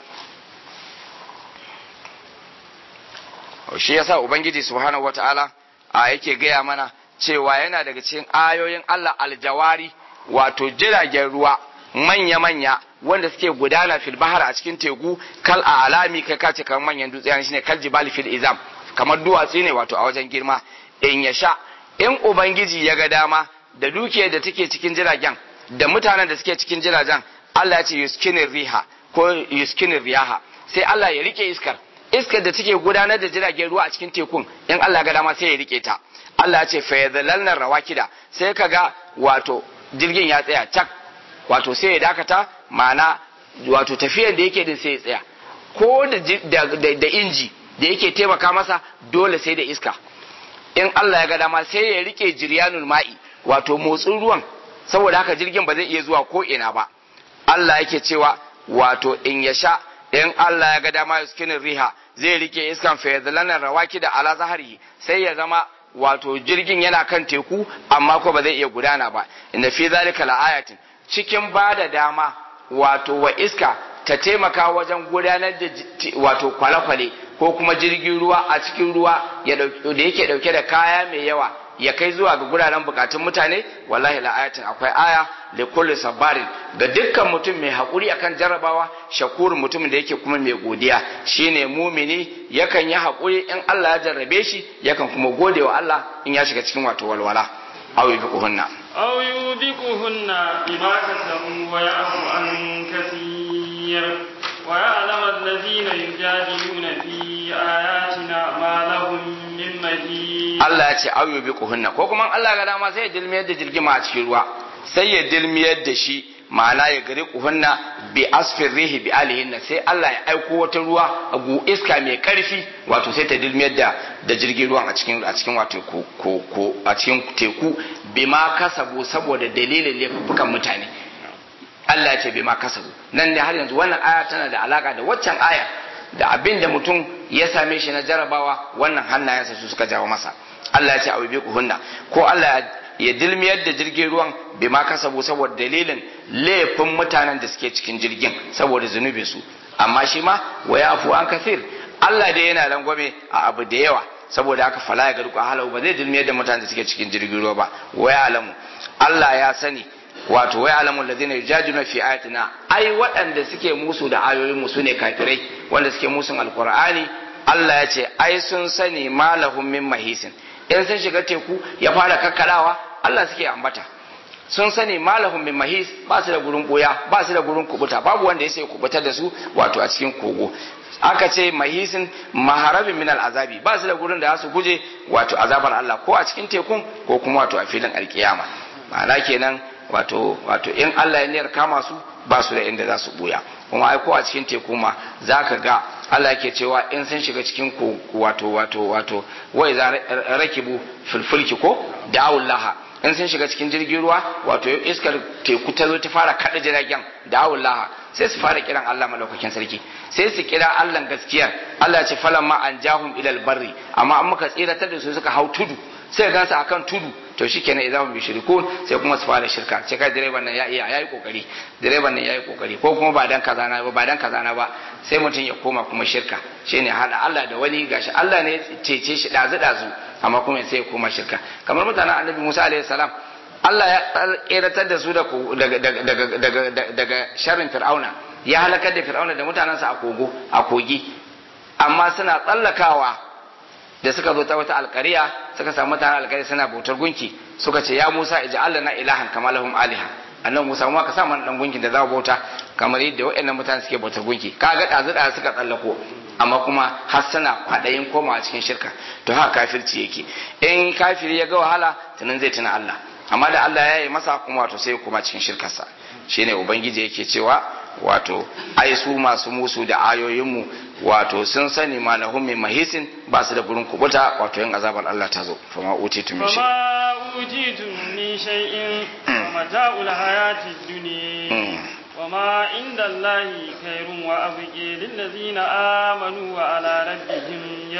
shi yasa ubangiji subhanahu wataala a yake gaya mana cewa yana daga cikin ayoyin Allah aljawari wato jiragen ruwa manya-manya wanda suke gudana fil bahar a cikin teku kal a alami kai kace kamar manyan dutse shine kal jibali fil izam kamar duwatsu ne wato a wajen girma in ya sha in ubangiji ya ga dama da dukiyar da take cikin jiragen da mutanen da suke cikin jiragen Allah ya ce yuskinin riha ko yuskinin riyaha sai Allah ya rike iskar iskar da take gudanar da jiragen ruwa a cikin tekun in Allah ga dama sai ya rike ta Allah ya ce fa yadhallalna rawakida sai kaga wato jirgin ya tsaya cak wato sai ya dakata ma'ana wato tafiyar da yake din sai ya tsaya ko da da inji da yake taimaka masa dole sai da iska in Allah ya ga dama sai ya rike jiryanul ma'i wato motsin ruwan saboda haka jirgin ba zai iya zuwa ko ina ba Allah yake cewa wato in ya sha in Allah ya ga dama yuskinin riha zai rike iskan fayadlanar rawaki da ala zahari sai ya zama wato jirgin yana kan teku amma ko ba zai iya gudana ba inda fi zalika la'ayatin cikin ba da dama wato wa iska ta taimaka wajen gudanar da wato kwale-kwale ko kuma jirgin ruwa a cikin ruwa da yake dauke da kaya mai yawa ya kai zuwa ga guraren bukatun mutane wallahi la'ayatin akwai aya da kulli sabarin ga dukkan mutum mai haƙuri akan jarrabawa shakurin mutumin da yake kuma mai godiya shine mumini yakan yi haƙuri in Allah ya jarrabe shi yakan kuma gode wa Allah in ya shiga cikin wato walwala aw yubiquhunna aw yubiquhunna bima kasabu wa ya'fu an kathir wa ya'lamu alladhina yujadiluna fi ayatina ma lahum min mahid Allah ya ce aw yubiquhunna ko kuma Allah ga dama sai ya dilmiyar da jirgima a cikin ruwa sai ya dilmiyar da shi ma'ana ya gari kuhunna bi asfin rihi bi alihinna sai Allah ya aiko wata ruwa a gu iska mai karfi wato sai ta dilmiyar da da jirgin ruwan a cikin a cikin wato ko ko ko a cikin teku bima kasabu saboda dalilin laifukan mutane Allah ya ce bima kasabu nan ne har yanzu wannan aya tana da alaka da waccan aya da abin da mutum ya same shi na jarabawa wannan hannayensa su suka jawo masa Allah ya ce abu hunna ko Allah ya dilmiyar da jirgin ruwan bai ma kasabu saboda dalilin laifin mutanen da suke cikin jirgin saboda zunubin su amma shi ma wa yafu an kasir Allah dai yana rangwame a abu da yawa saboda haka fala ya garku halau ba zai dilmiyar da mutane da suke cikin jirgin ruwa ba wa ya alamu Allah ya sani wato wai alamun da zai jajuna fi ayatina ai waɗanda suke musu da ayoyin mu sune kafirai wanda suke musun alqur'ani Allah ya ce ai sun sani malahum min mahisin in sun shiga teku ya fara kakkarawa Allah suke ambata sun sani malahum min mahis ba su da gurin boya ba su da gurin kubuta babu wanda ya sai kubutar da su wato a cikin kogo aka ce mahisin maharabin min azabi ba su da gurin da za su guje wato azabar Allah ko a cikin tekun ko kuma wato a filin alkiyama ma'ana kenan wato wato in Allah ya niyar kama su ba su da inda za su buya kuma ai ko a cikin teku ma zaka ga Allah yake cewa in sun shiga cikin ku wato wato wato wai za rakibu fulfulki ko da'ullaha in sun shiga cikin jirgin ruwa wato iskar teku ta zo ta fara kada jiragen da'ullaha sai su fara kiran Allah malaukakin sarki sai su kira Allah gaskiyar Allah ya ce falamma an jahum ilal barri amma an muka tsiratar da su suka hau tudu sai gansu akan tudu to shikenan idan bi shirkun sai kuma su fara shirka sai kai direban nan ya iya yayi kokari direban nan yayi kokari ko kuma ba dan kaza na ba ba dan kaza na ba sai mutum ya koma kuma shirka shine hada Allah da wani gashi Allah ne ya cece shi dazu dazu amma kuma sai ya koma shirka kamar mutanen Annabi Musa alaihi salam Allah ya keratar da su daga daga daga daga sharrin Fir'auna ya halakar da Fir'auna da mutanensa a kogo a kogi amma suna tsallakawa da suka zo ta wata alkariya suka samu mutanen alkariya suna bautar gunki suka ce ya Musa ij'al lana ilahan kama lahum aliha annabi Musa mu ka sa mana dan gunkin da za mu bauta kamar yadda waɗannan mutane suke bautar gunki kaga dazu da suka tsallako amma kuma har suna kwadayin komawa cikin shirka to haka kafirci yake in kafiri ya ga wahala tunan zai tuna Allah amma da Allah ya yi masa kuma wato sai kuma cikin shirkarsa shine ubangiji yake cewa wato ai su masu musu da ayoyinmu wato sun sani ma lahum min mahisin ba su da gurin kubuta wato yin azabar Allah ta zo fa ma utitu min shay فما أوتيتم من شيء ومتاع الحياة الدنيا وما عند الله خير وأبقي للذين آمنوا وعلى ربهم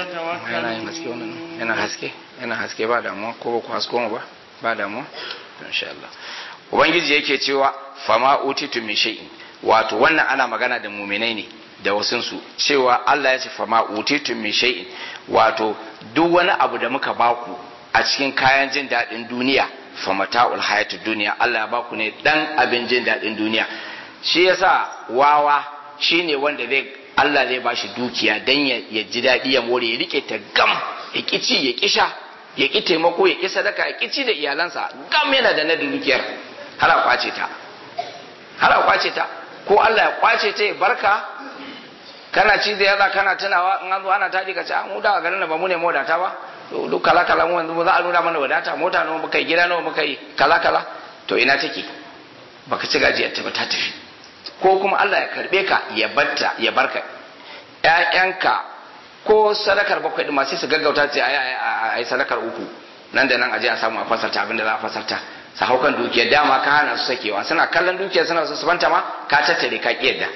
يتوكلون yana haske yana haske ba damuwa ko ba ku hasko mu ba ba damuwa insha Allah ubangiji yake cewa fama utitu min shay'in wato wannan ana magana da muminai ne da wasunsu cewa Allah ya ce fama utitu min shay'in wato duk wani abu da muka baku a cikin kayan jin daɗin duniya famata'ul hayatud duniya Allah ya baku ne dan abin jin daɗin duniya shi yasa wawa shine wanda zai Allah zai bashi dukiya dan ya ji daɗi ya more ya rike ta gam ya kici ya kisha ya ki taimako ya ki sadaka ya kici da iyalansa gam yana da na dukiyar har a kwace ta har a kwace ta ko Allah ya kwace ta ya barka kana ci da yaza kana tunawa in an zo ana tadi ka ce mu da garin da ba mu ne wadata ba duk kala kala mu yanzu za a nuna mana wadata mota nawa muka yi gida nawa muka yi kala kala to ina take baka ci gajiyar ta ba ta tafi ko kuma Allah ya karbe ka ya batta ya barka ƴaƴanka ko sadakar bakwai din ma sai su gaggauta ce ai ai sadakar uku nan da nan aje a samu a fasarta abin da za a fasarta su hau kan dukiyar dama ka hana su sakewa suna kallon dukiyar suna su banta ma ka tattare ka kiyarda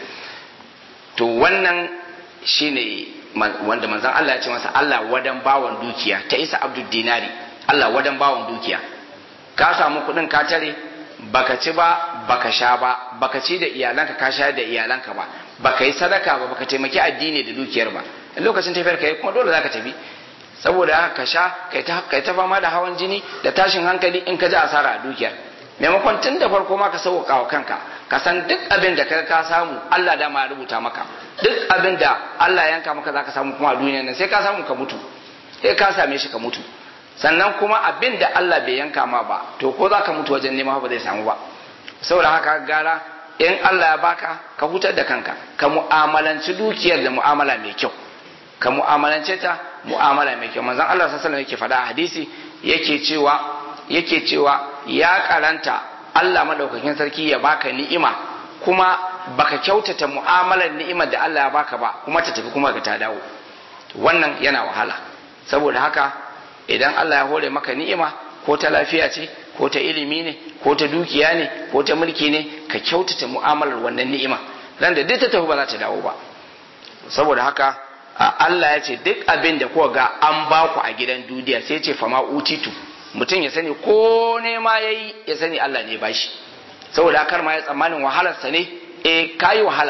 to wannan shine wanda manzon Allah ya ce masa Allah wadan bawan dukiya ta isa abdul dinari Allah wadan bawan dukiya ka samu kuɗin ka tare baka ci ba baka sha ba baka ci da iyalanka ka sha da iyalanka ba baka yi sadaka ba baka taimaki addini da dukiyar ba in lokacin tafiyar kai kuma dole zaka tafi saboda haka ka sha kai ta kai ta fama da hawan jini da tashin hankali in ka ji asara a dukiyar maimakon tun da farko ma ka sauka wa kanka ka san duk abin da ka samu Allah da ma rubuta maka duk abin da Allah ya yanka maka zaka samu kuma a duniyar nan sai ka samu ka mutu sai ka same shi ka mutu sannan kuma abin da Allah bai yanka ma ba to ko za ka mutu wajen nema ba zai samu ba saboda haka gara in Allah ya baka ka hutar da kanka ka mu'amalanci dukiyar da mu'amala mai kyau ka mu'amalance ta mu'amala mai kyau manzon Allah sallallahu alaihi yake faɗa a hadisi yake cewa yake cewa ya karanta Allah madaukakin sarki ya baka ni'ima kuma baka kyautata mu'amalar ni'imar da Allah ya baka ba kuma ta tafi kuma ka ta dawo wannan yana wahala saboda haka idan Allah ya hore maka ni'ima ko ta lafiya ce ko ta ilimi ne ko ta dukiya ne ko ta mulki ne ka kyautata mu'amalar wannan ni'ima ran da duk ta tafi ba za ta dawo ba saboda haka Allah ya ce duk abin da kuka ga an ba ku a gidan duniya sai ce fama utitu mutum ya sani ko nema ya yi ya sani Allah ne ba shi saboda kar ma ya tsammanin wahalarsa ne eh kayi wahala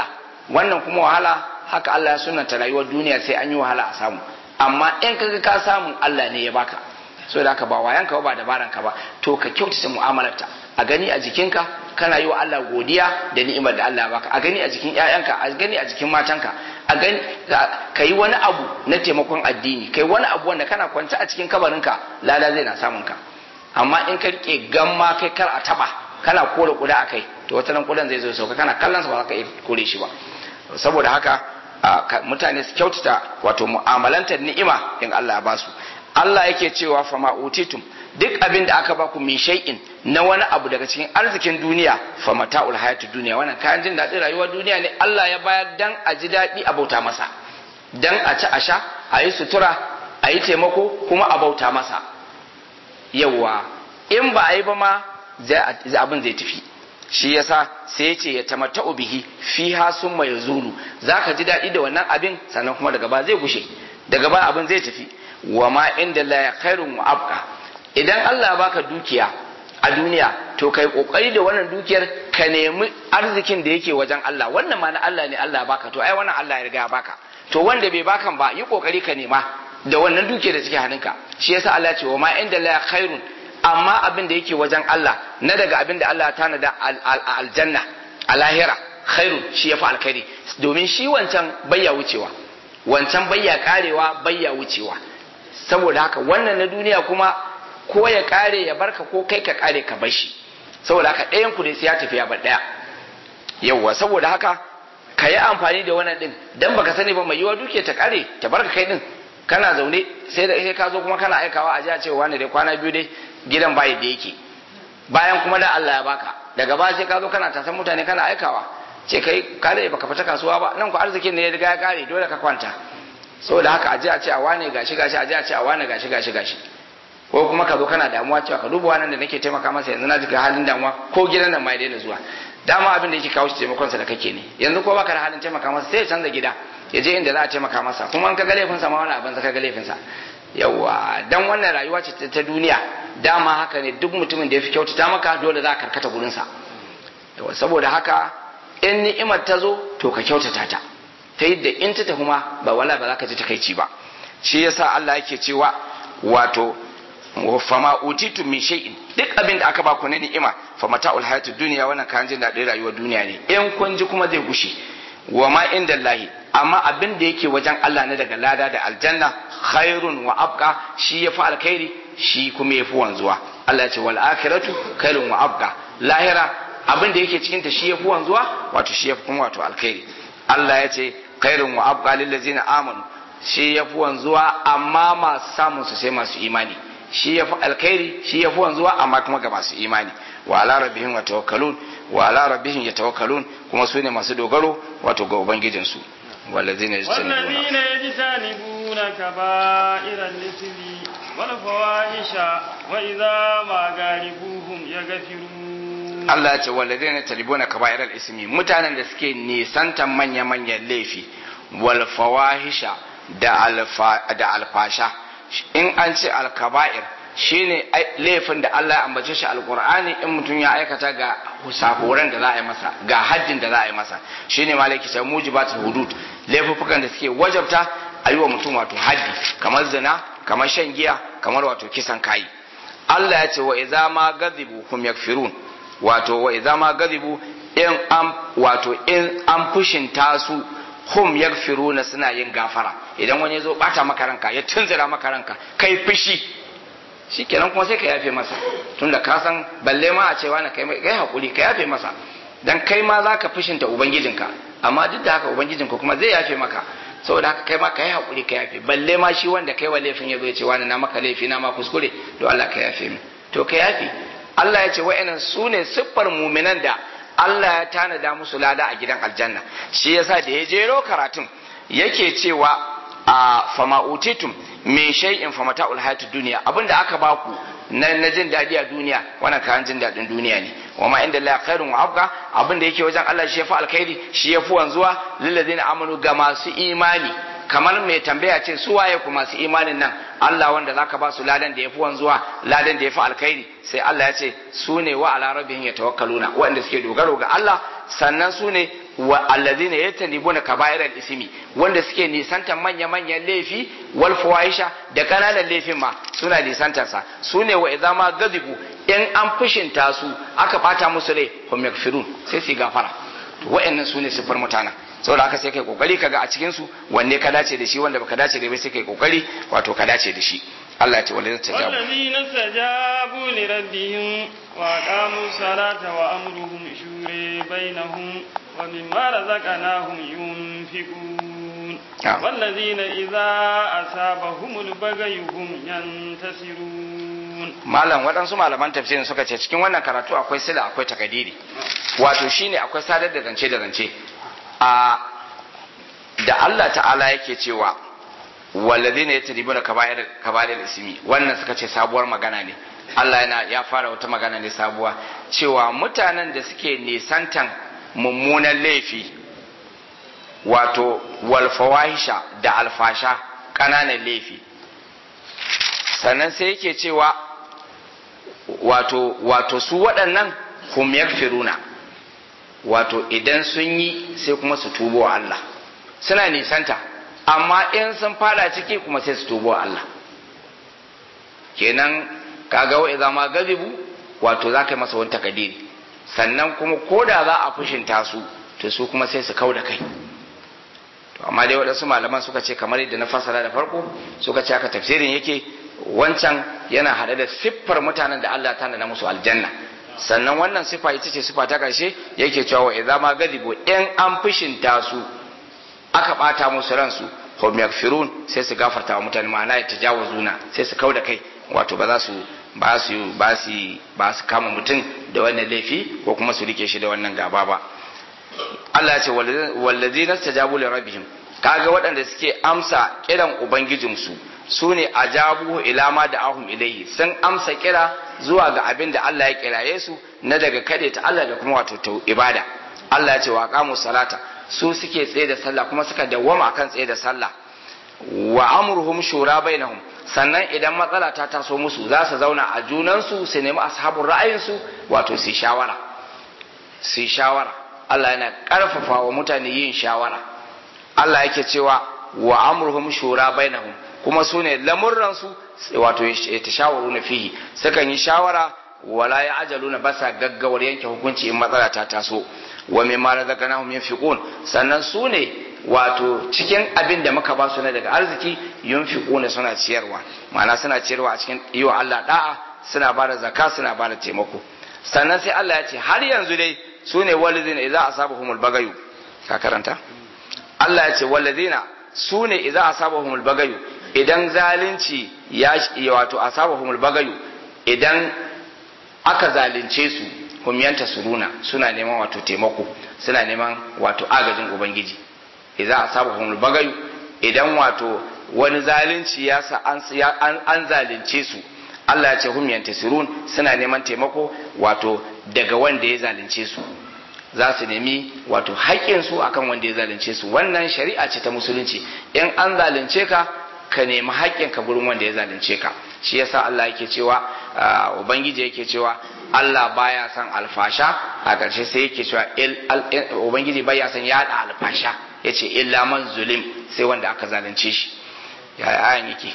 wannan kuma wahala haka Allah ya sunanta rayuwar duniya sai an yi wahala a samu amma in kaga ka samu Allah ne ya baka so da haka ba wayanka ba dabaran ka ba to ka kyautata mu'amalarta a gani a jikinka kana yi wa Allah godiya da ni'imar da Allah ya baka a gani a jikin ƴaƴanka a gani a jikin matanka a gani ka yi wani abu na taimakon addini kai wani abu wanda kana kwance a cikin kabarinka lada zai na samun ka amma in ka rike gamma kai kar a taba kana kore kuda a kai to wata nan kudan zai zo sauka kana kallon sa ba za ka iya kore shi ba saboda haka mutane su kyautata wato mu'amalantar ni'ima in Allah ya basu Allah yake cewa fama utitum duk abin da aka baku min shay'in na wani abu daga cikin arzikin duniya fa mata'ul hayatid duniya wannan kayan jin daɗin rayuwar duniya ne Allah ya bayar dan a ji daɗi a bauta masa dan a ci a sha a yi sutura a yi taimako kuma a bauta masa yawa in ba a yi ba ma abin zai tafi shi yasa sai ce ya tamatta'u bihi fiha summa yazulu zaka ji daɗi da wannan abin sannan kuma daga ba zai gushe daga ba abin zai tafi wa ma inda la ya khairun wa abqa idan Allah baka dukiya a duniya to kai kokari da wannan dukiyar ka nemi arzikin da yake wajen Allah wannan ma na Allah ne Allah baka to ai wannan Allah ya riga baka to wanda bai bakan ba yi kokari ka nema da wannan dukiyar da take hannunka shi yasa Allah ce wa ma inda la khairun amma abin da yake wajen Allah na daga abin da Allah ya tanada aljanna a lahira khairun shi yafi alkhairi domin shi wancan bayya wucewa wancan bayya karewa bayya wucewa saboda haka wannan na duniya kuma ko ya kare ya barka ko kai ka kare ka bar shi saboda haka ɗayan ku ne sai ya tafi ya bar ɗaya yawwa saboda haka ka yi amfani da wannan din dan baka sani ba mai yiwa duke ta kare ta barka kai din kana zaune sai da sai ka zo kuma kana aikawa a ji a ce wani dai kwana biyu dai gidan bayi da yake bayan kuma da Allah ya baka daga baya sai ka zo kana tasan mutane kana aikawa ce kai ka da baka fita kasuwa ba nan ku arzikin ne ya riga ya kare dole ka kwanta saboda haka aje a ce a wane gashi gashi aje a ce a wane gashi gashi gashi ko kuma ka zo kana damuwa cewa ka duba wannan da nake taimaka masa yanzu na ji ga halin damuwa ko gidan nan ma ya daina zuwa dama abin da yake kawo shi taimakon sa da kake ne yanzu ko baka da halin taimaka masa sai ya canza gida ya je inda za a taimaka masa kuma an ka ga laifin sa ma wani abin ka ga laifin sa yawa dan wannan rayuwa ce ta duniya dama haka ne duk mutumin da ya fi kyautata maka dole za ka karkata gurin sa yawa saboda haka in ni'imar ta zo to ka kyautata ta ta yadda in ta tafi ma ba wala ba za ka ji takaici ba shi yasa Allah yake cewa wato fama utitu min shay'in duk abin da aka ba ku na ni'ima fa mata'ul hayatud dunya wannan kan jin daɗin rayuwar duniya ne in kun ji kuma zai gushe wa ma inda Allahi amma abin da yake wajen Allah na daga lada da aljanna khairun wa abqa shi yafi alkhairi shi kuma yafi wanzuwa Allah ya ce wal akhiratu khairun wa abqa lahira abin da yake cikin ta shi yafi wanzuwa wato shi yafi kuma wato alkhairi Allah ya ce khairun wa abqa lil ladzina amanu shi yafi wanzuwa amma masu samun su sai masu imani shi yafi alkhairi shi yafi wanzuwa amma kuma ga masu imani wa ala rabbihim yatawakkalun wa ala rabbihim yatawakkalun kuma su ne masu dogaro wato ga ubangijin su والذين يجتنبون والذين يجتنبون كبائر الإثم والفواحش وإذا ما غالبوهم يغفرون Allah ya ce walladai na talibuna kaba'irar ismi mutanen da suke nisantan manya-manyan laifi wal fawahisha da alfasha in an ce alkaba'ir shine laifin da Allah ya ambace shi alqur'ani in mutum ya aikata ga sahoran da za a yi masa ga haddin da za a yi masa shine malaki ta mujibatul hudud laifukan da suke wajabta a yi wa mutum wato haddi kamar zina kamar shan giya kamar wato kisan kai Allah ya ce wa idza ma ghadibu hum yakfirun wato wa idza ma ghadibu in an wato in an fushinta su hum yakfiruna suna yin gafara idan wani ya zo bata maka ranka ya tunzura maka ranka kai fushi shikenan kuma sai ka yafe masa tunda ka san balle ma a cewa na kai kai hakuri ka yafe masa dan kai ma zaka fushinta ubangijinka amma duk da haka ubangijinka kuma zai yafe maka saboda haka kai ma ka yi hakuri ka yafe balle ma shi wanda kai wa laifin ya zo ya ce wani na maka laifi na ma kuskure to Allah ka yafe min to ka yafe Allah ya ce wa'annan su ne siffar muminan da Allah ya tanada musu lada a gidan aljanna shi yasa da ya jero karatun yake cewa a fama utitum me shay'in fa mata'ul hayatid dunya abinda aka baku na na jin dadi a duniya wannan kayan jin dadin duniya ne wa ma inda la khairun wa abqa abinda yake wajen Allah shi yafi alkhairi shi yafi wanzuwa lil ladina amanu ga masu imani kamar mai tambaya ce su waye ku masu imanin nan Allah wanda zaka ba su ladan da yafi wanzuwa ladan da yafi alkhairi sai Allah ya ce su ne wa ala rabbihim yatawakkaluna wanda suke dogaro ga Allah sannan su ne wa allazina yatanibuna kaba'ir ismi wanda suke nisantar manya manyan laifi wal fawahisha da kananan laifin ma suna nisantar sa su ne wa idza ma gazibu in an fushinta su aka bata musu rai hum yakfirun sai su gafara to wa'annan su ne sifar mutanen saboda haka sai kai kokari kaga a cikin su wanne ka dace da shi wanda baka dace da bai sai kai kokari wato ka dace da shi Allah ya ce wanda zai tajabu والذين استجابوا لربهم وأقاموا الصلاة وأمرهم شورى بينهم ومما رزقناهم ينفقون نعم. والذين إذا أصابهم البغي هم ينتصرون malam waɗansu malaman tafsirin suka ce cikin wannan karatu akwai sila akwai takadiri wato shine akwai sadar da zance da zance a da Allah ta'ala yake cewa walladhina yatribuna kaba'ir kaba'ir ismi wannan suka ce sabuwar magana ne Allah yana ya fara wata magana ne sabuwa cewa mutanen da suke nisantan mummunan laifi wato walfawahisha da alfasha ƙananan laifi sannan sai yake cewa wato wato su waɗannan hum yakfiruna wato idan sun yi sai kuma su tubo wa Allah suna nisanta amma in sun fada ciki kuma sai su tubo wa Allah kenan kaga wa idza ma gazibu wato za ka yi masa wani takadiri sannan kuma ko da za a fushinta su to su kuma sai su kau da kai to amma dai waɗansu malaman suka ce kamar yadda na fasara da farko suka ce haka tafsirin yake wancan yana haɗe da siffar mutanen da Allah ta na musu aljanna sannan wannan siffa ita ce siffa ta ƙarshe yake cewa wa idza ma gadibu in an fushinta su aka ɓata musu ransu hum yakfirun sai su gafarta wa mutane ma'ana ya tajawuzuna sai su kau da kai wato ba za su ba su ba su ba su kama mutum da wannan laifi ko kuma su rike shi da wannan gaba ba Allah ya ce wallazina stajabu li rabbihim kaga waɗanda suke amsa kiran ubangijinsu su ne ajabu ila ma da ahum ilaihi sun amsa kira zuwa ga abin da Allah ya kiraye su na daga kade ta Allah da kuma wato ta ibada Allah ya ce wa qamu salata su suke tsaye da sallah kuma suka dawwama akan tsaye da sallah wa amruhum shura bainahum sannan idan matsala ta taso musu za su zauna a junansu su nemi ashabun ra'ayinsu wato su shawara su shawara Allah yana karfafa wa mutane yin shawara Allah yake cewa wa amruhum shura bainahum kuma su ne lamurransu wato ta shawaru na fihi sukan yi shawara wala ya ajalu na basa gaggawar yanke hukunci in matsala ta taso wa mimma razaqnahum yunfiqun sannan su ne wato cikin abin da muka ba su na daga arziki yunfiquna suna ciyarwa ma'ana suna ciyarwa a cikin yi wa Allah da'a suna bada zakka suna bada taimako sannan sai Allah ya ce har yanzu dai su ne walidina idza asabahumul bagayu ka karanta Allah ya ce walidina su ne idza asabahumul bagayu idan zalunci ya wato asabahumul bagayu idan aka zalunce su humyanta suruna suna neman wato taimako suna neman wato agajin ubangiji idza asabahumul bagayu idan wato wani zalunci ya sa an, an zalunce su Allah ya ce hum yantasirun suna neman taimako wato daga wanda ya zalunce su za su nemi wato haƙƙinsu akan wanda ya zalunce su wannan shari'a ce ta musulunci in an zalunce ka ka nemi haƙƙinka gurin wanda ya zalunce ka shi yasa Allah yake cewa ubangiji yake cewa Allah baya son alfasha a ƙarshe sai yake cewa ubangiji baya son yaɗa alfasha yace illa man zulim sai wanda aka zalunce shi ya ayan yake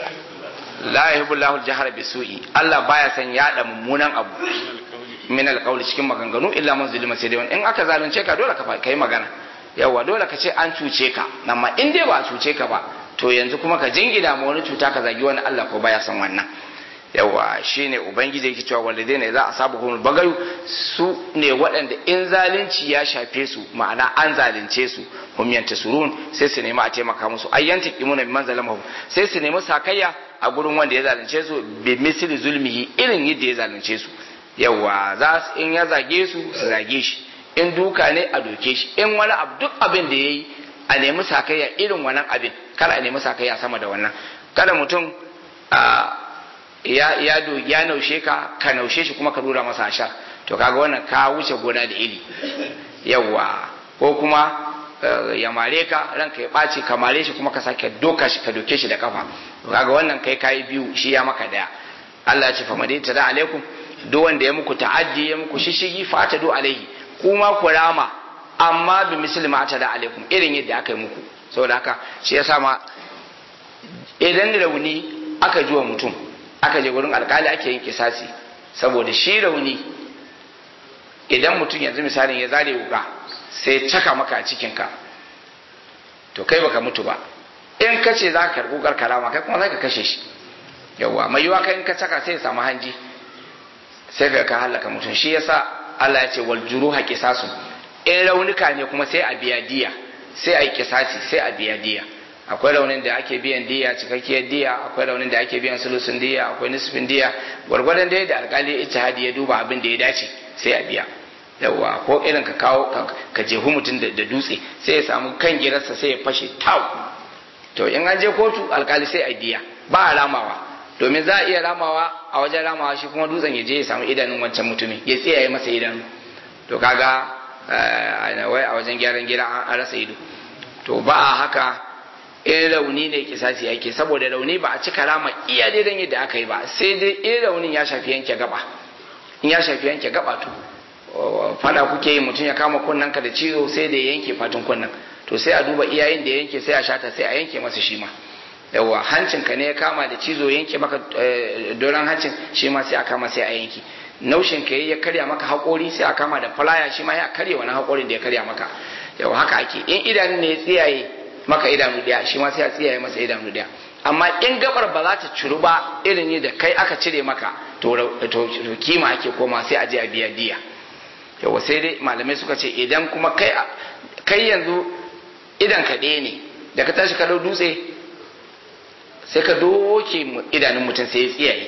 la yuhibbu Allahu al-jahra bisu'i Allah baya son yaɗa mummunan abu min alqawli cikin maganganu illa man zulima sai dai wani in aka zalunce ka dole ka kai magana yawa dole ka ce an cuce ka amma in dai ba a cuce ka ba to yanzu kuma ka jingina ma wani cuta ka zagi wani Allah ko baya son wannan yawa shine ubangiji yake cewa walidaina za a sabu kuma bagayu su ne waɗanda in zalunci ya shafe su ma'ana an zalunce su hum yantasurun sai su nemi a taimaka musu ayyanta kimuna biman zalamahu sai su nemi sakayya a gurin wanda ya zalunce su bi misli zulmihi irin yadda ya zalunce su yawa za su in ya zage su su zage shi in duka ne a doke shi in wani abu duk abin da yayi a nemi sakayya irin wannan abin kada a nemi sakayya sama da wannan kada mutum ya ya do ya naushe ka ka naushe shi kuma ka dora masa ashar to kaga wannan ka wuce gona da iri yawa ko kuma ya mare ka ranka ya ɓaci ka mare shi kuma ka sake doka shi ka doke shi da kafa kaga wannan kai kayi biyu shi ya maka daya Allah ya ce fa madai tada alaikum duk wanda ya muku ta'addi ya muku shishigi fa ta do alaihi kuma ku rama amma bi misli ma ta da alaikum irin yadda aka yi muku saboda haka shi yasa ma idan rauni aka ji wa mutum aka je wurin alkali ake yin kisasi saboda shi rauni idan mutum yanzu misalin ya zare wuka sai caka maka a cikinka to kai baka mutu ba in ka ce za ka karɓi wukar karama kai kuma za ka kashe shi yawwa mai yiwa kai in ka caka sai ya samu hanji sai ka ka halaka mutum shi yasa Allah ya ce wal juruha qisasun in raunuka ne kuma sai a biya diya sai a yi kisasi sai a biya diya akwai raunin da ake biyan diya cikakkiyar diya akwai raunin da ake biyan sulusun diya akwai nisfin diya gwargwadon da da alkali ijtihadi ya duba abin da ya dace sai a biya yawa ko irin ka kawo ka jehu mutum da dutse sai ya samu kan girarsa sai ya fashe tau to in an je kotu alkali sai a diya ba a ramawa domin za a iya ramawa a wajen ramawa shi kuma dutsen ya je ya samu idanun wancan mutumin ya tsiyaye masa idanu to kaga wai a wajen gyaran gida an rasa ido to ba a haka in rauni ne kisasi ake saboda rauni ba a cika rama iya daidan yadda aka yi ba sai dai in raunin ya shafi yanke gaba in ya shafi yanke gaba to fada kuke yi mutum ya kama kunnen ka da ciwo sai da yanke fatun kunnen to sai a duba iyayen da yanke sai a shata sai a yanke masa shi ma yawa hancin ka ne ya kama da cizo yanke maka doron hancin shi ma sai a kama sai a yanke naushin ka ya karya maka haƙori sai a kama da falaya shi ma ya karya wani haƙorin da ya karya maka yawa haka ake in idanun ne ya tsiyaye maka idanu daya shi ma sai a tsiyaye masa idanu daya amma in gabar ba za ta ciru ba irin ne da kai aka cire maka to kima ake koma sai a je a biya diya yawa sai dai malamai suka ce idan kuma kai kai yanzu idan ka ɗaya ne da ka tashi ka dau dutse sai ka doke idanun mutum sai ya tsiyaye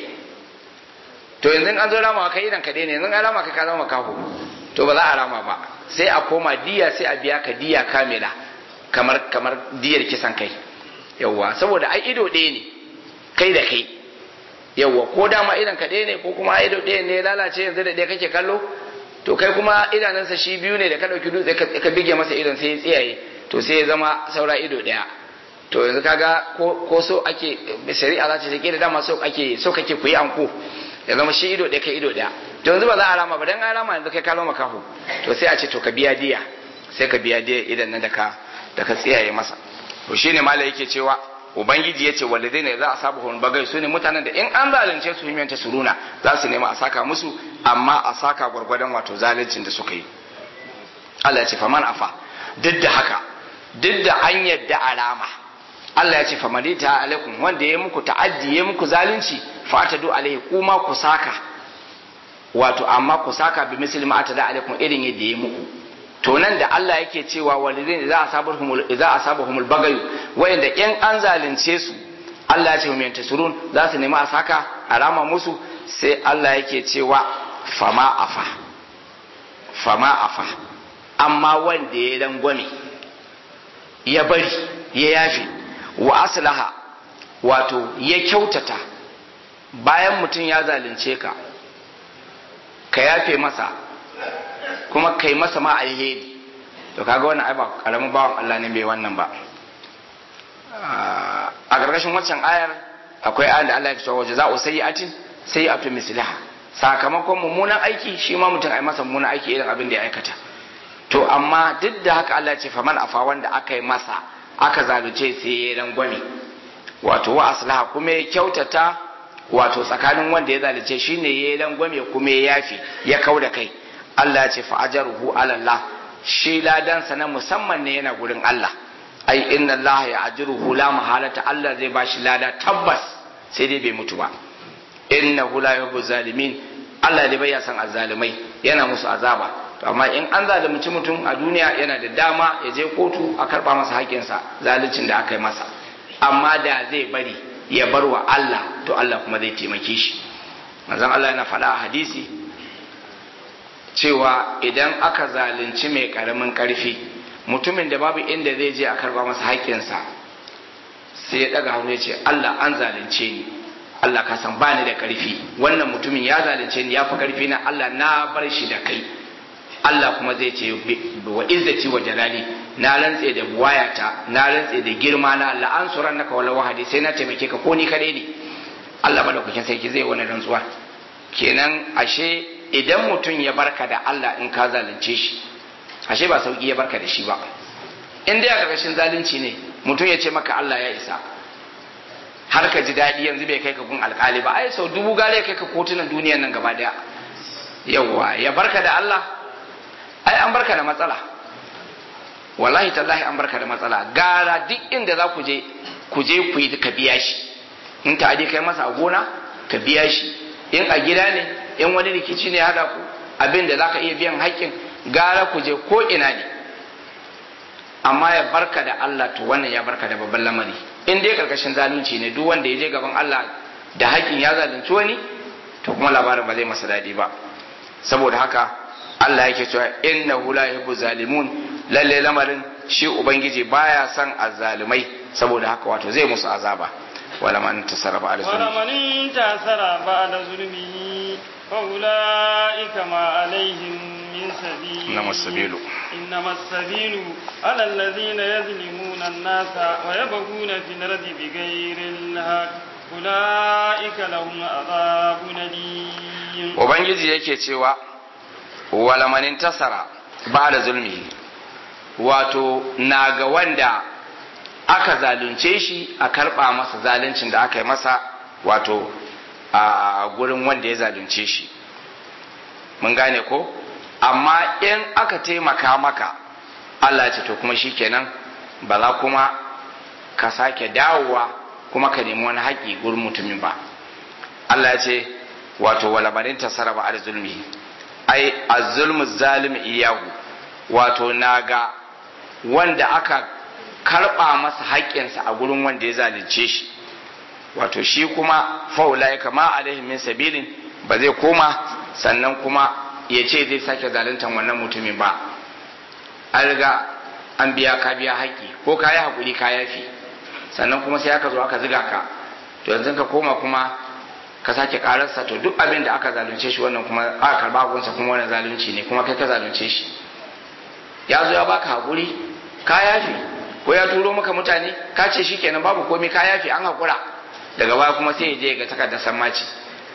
to yanzu an zo rama kai idan ka ɗaya ne yanzu an rama ka ka zama kaho to ba za a rama ba sai a koma diya sai a biya ka diya kamila kamar kamar diyar kisan kai yawwa saboda ai ido ɗaya ne kai da kai yawwa ko dama idan ka ɗaya ne ko kuma ido ɗaya ne lalace yanzu da ɗaya kake kallo to kai kuma idanunsa shi biyu ne da ka ɗauki dutse ka bige masa idon sai ya tsiyaye to sai ya zama saura ido ɗaya to yanzu kaga ko ko so ake shari'a za ta ce da dama so ake so kake ku yi anko ya zama shi ido ɗaya kai ido ɗaya to yanzu ba za a rama ba dan an rama yanzu kai ka loma kahu to sai a ce to ka biya diya sai ka biya diya idan nan da ka da ka tsiyaye masa to shine malai yake cewa ubangiji ya ce waladaina za a sabu hun bagai su ne mutanen da in an zalunce su himyanta suruna za su nema a saka musu amma a saka gwargwadon wato zaluncin da suka yi Allah ya ce faman afa duk da haka duk da an yadda alama Allah ya ce famani ta alaikum wanda ya muku ta'addi ya muku zalunci fa ta do alaihi kuma ku saka wato amma ku saka bi misli ma ta da alaikum irin yadda ya muku to nan da Allah yake cewa walidin za a sabuhumul za a sabuhumul bagayu wayanda in an zalunce su Allah ya ce mu yanta surun za su nemi a saka alama musu sai Allah yake cewa fama afa fama afa amma wanda ya dangwame ya bari ya yafi wa aslaha wato ya kyautata bayan mutum ya zalunce ka ka yafe masa kuma kai masa ma alheri to kaga wannan ai ba karamin bawan Allah ne bai wannan ba a gargashin waccan ayar akwai ayar da Allah ya ce wa jaza'u sayyi'atin sayyi'atu mislaha sakamakon mummunan aiki shi ma mutum ai masa mummunan aiki irin abin da ya aikata to amma duk da haka Allah ya ce faman afa wanda aka yi masa aka zalunce sai ya rangwame wato wa aslaha kuma ya kyautata wato tsakanin wanda ya zalunce shine ya rangwame kuma ya yafi ya kauda kai Allah ya ce fa'ajaruhu ala Allah shi ladansa na musamman ne yana gurin Allah ai inna Allah ya ajiruhu la mahalata Allah zai bashi lada tabbas sai dai bai mutu ba innahu la yuhibbu zalimin Allah dai bai san azzalimai yana musu azaba to amma in an zalunci mutum a duniya yana da dama ya je kotu a karba masa haƙƙinsa zaluncin da aka yi masa amma da zai bari ya bar wa Allah to Allah kuma zai taimake shi manzon Allah yana faɗa a hadisi cewa idan aka zalunci mai karamin karfi mutumin da babu inda zai je a karba masa haƙƙinsa sai ya ɗaga hannu ya ce Allah an zalunce ni Allah ka san bani da karfi wannan mutumin ya zalunce ni ya fi karfi na Allah na bar shi da kai Allah kuma zai ce wa izzati wa jalali na rantse da buwayata na rantse da girma na Allah an suran naka wala wahadi sai na taimake ka ko ni kadai ne Allah madaukakin sarki zai wani rantsuwa kenan ashe idan mutum ya barka da Allah in ka zalunce shi ashe ba sauki ya barka da shi ba in dai a ƙarƙashin zalunci ne mutum ya ce maka Allah ya isa har ka ji daɗi yanzu bai kai ka gun alƙali ba ai sau dubu gare kai ka kotunan duniyan nan gaba daya yawwa ya barka da Allah ai an barka da matsala wallahi tallahi an barka da matsala gara duk inda za ku je ku je ku yi ka biya shi in ta kai masa a gona ka biya shi in a gida ne in wani rikici ne hada ku abin da za ka iya biyan haƙƙin gara ku je ko ina ne amma ya barka da Allah to wannan ya barka da babban lamari in dai karkashin zalunci ne duk wanda ya je gaban Allah da haƙƙin ya zalunci wani to kuma labarin ba zai masa daɗi ba saboda haka Allah yake cewa innahu la yuhibbu zalimun lalle lamarin shi ubangiji baya son azzalumai saboda haka wato zai musu azaba wala man tasara ba wala man tasara ba da zulmihi fa ulaika ma alaihim min sabil inma sabilu إنما السبيل على الذين يظلمون الناس ويبغون في الأرض بغير الحق أولئك لهم عذاب أليم Ubangiji yake cewa wala man intasara ba da zulmihi wato na ga wanda aka zalunce shi a karɓa masa zaluncin da aka yi masa wato a gurin wanda ya zalunce shi mun gane ko amma in aka taimaka maka Allah ce to kuma shikenan ba za kuma ka sake dawowa kuma ka nemi wani haƙi gurin mutumin ba Allah ya ce wato walabarin tasara ba al zulmi ai az-zulmu zalim iyahu wato naga wanda aka karba masa haƙƙinsa a gurin wanda ya zalunce shi wato shi kuma faula ya kama alaihim min sabilin ba zai koma sannan kuma ya ce zai sake zaluntar wannan mutumin ba an riga an biya ka biya haƙƙi ko ka yi haƙuri ka yafi sannan kuma sai aka zo aka ziga ka to yanzu ka koma kuma ka sake ƙararsa to duk abin da aka zalunce shi wannan kuma aka karba gunsa kuma wannan zalunci ne kuma kai ka zalunce shi ya zo ya baka haƙuri ka yafi ko ya turo maka mutane ka ce shi kenan babu komai ka yafi an haƙura daga baya kuma sai ya je ga takardar sammaci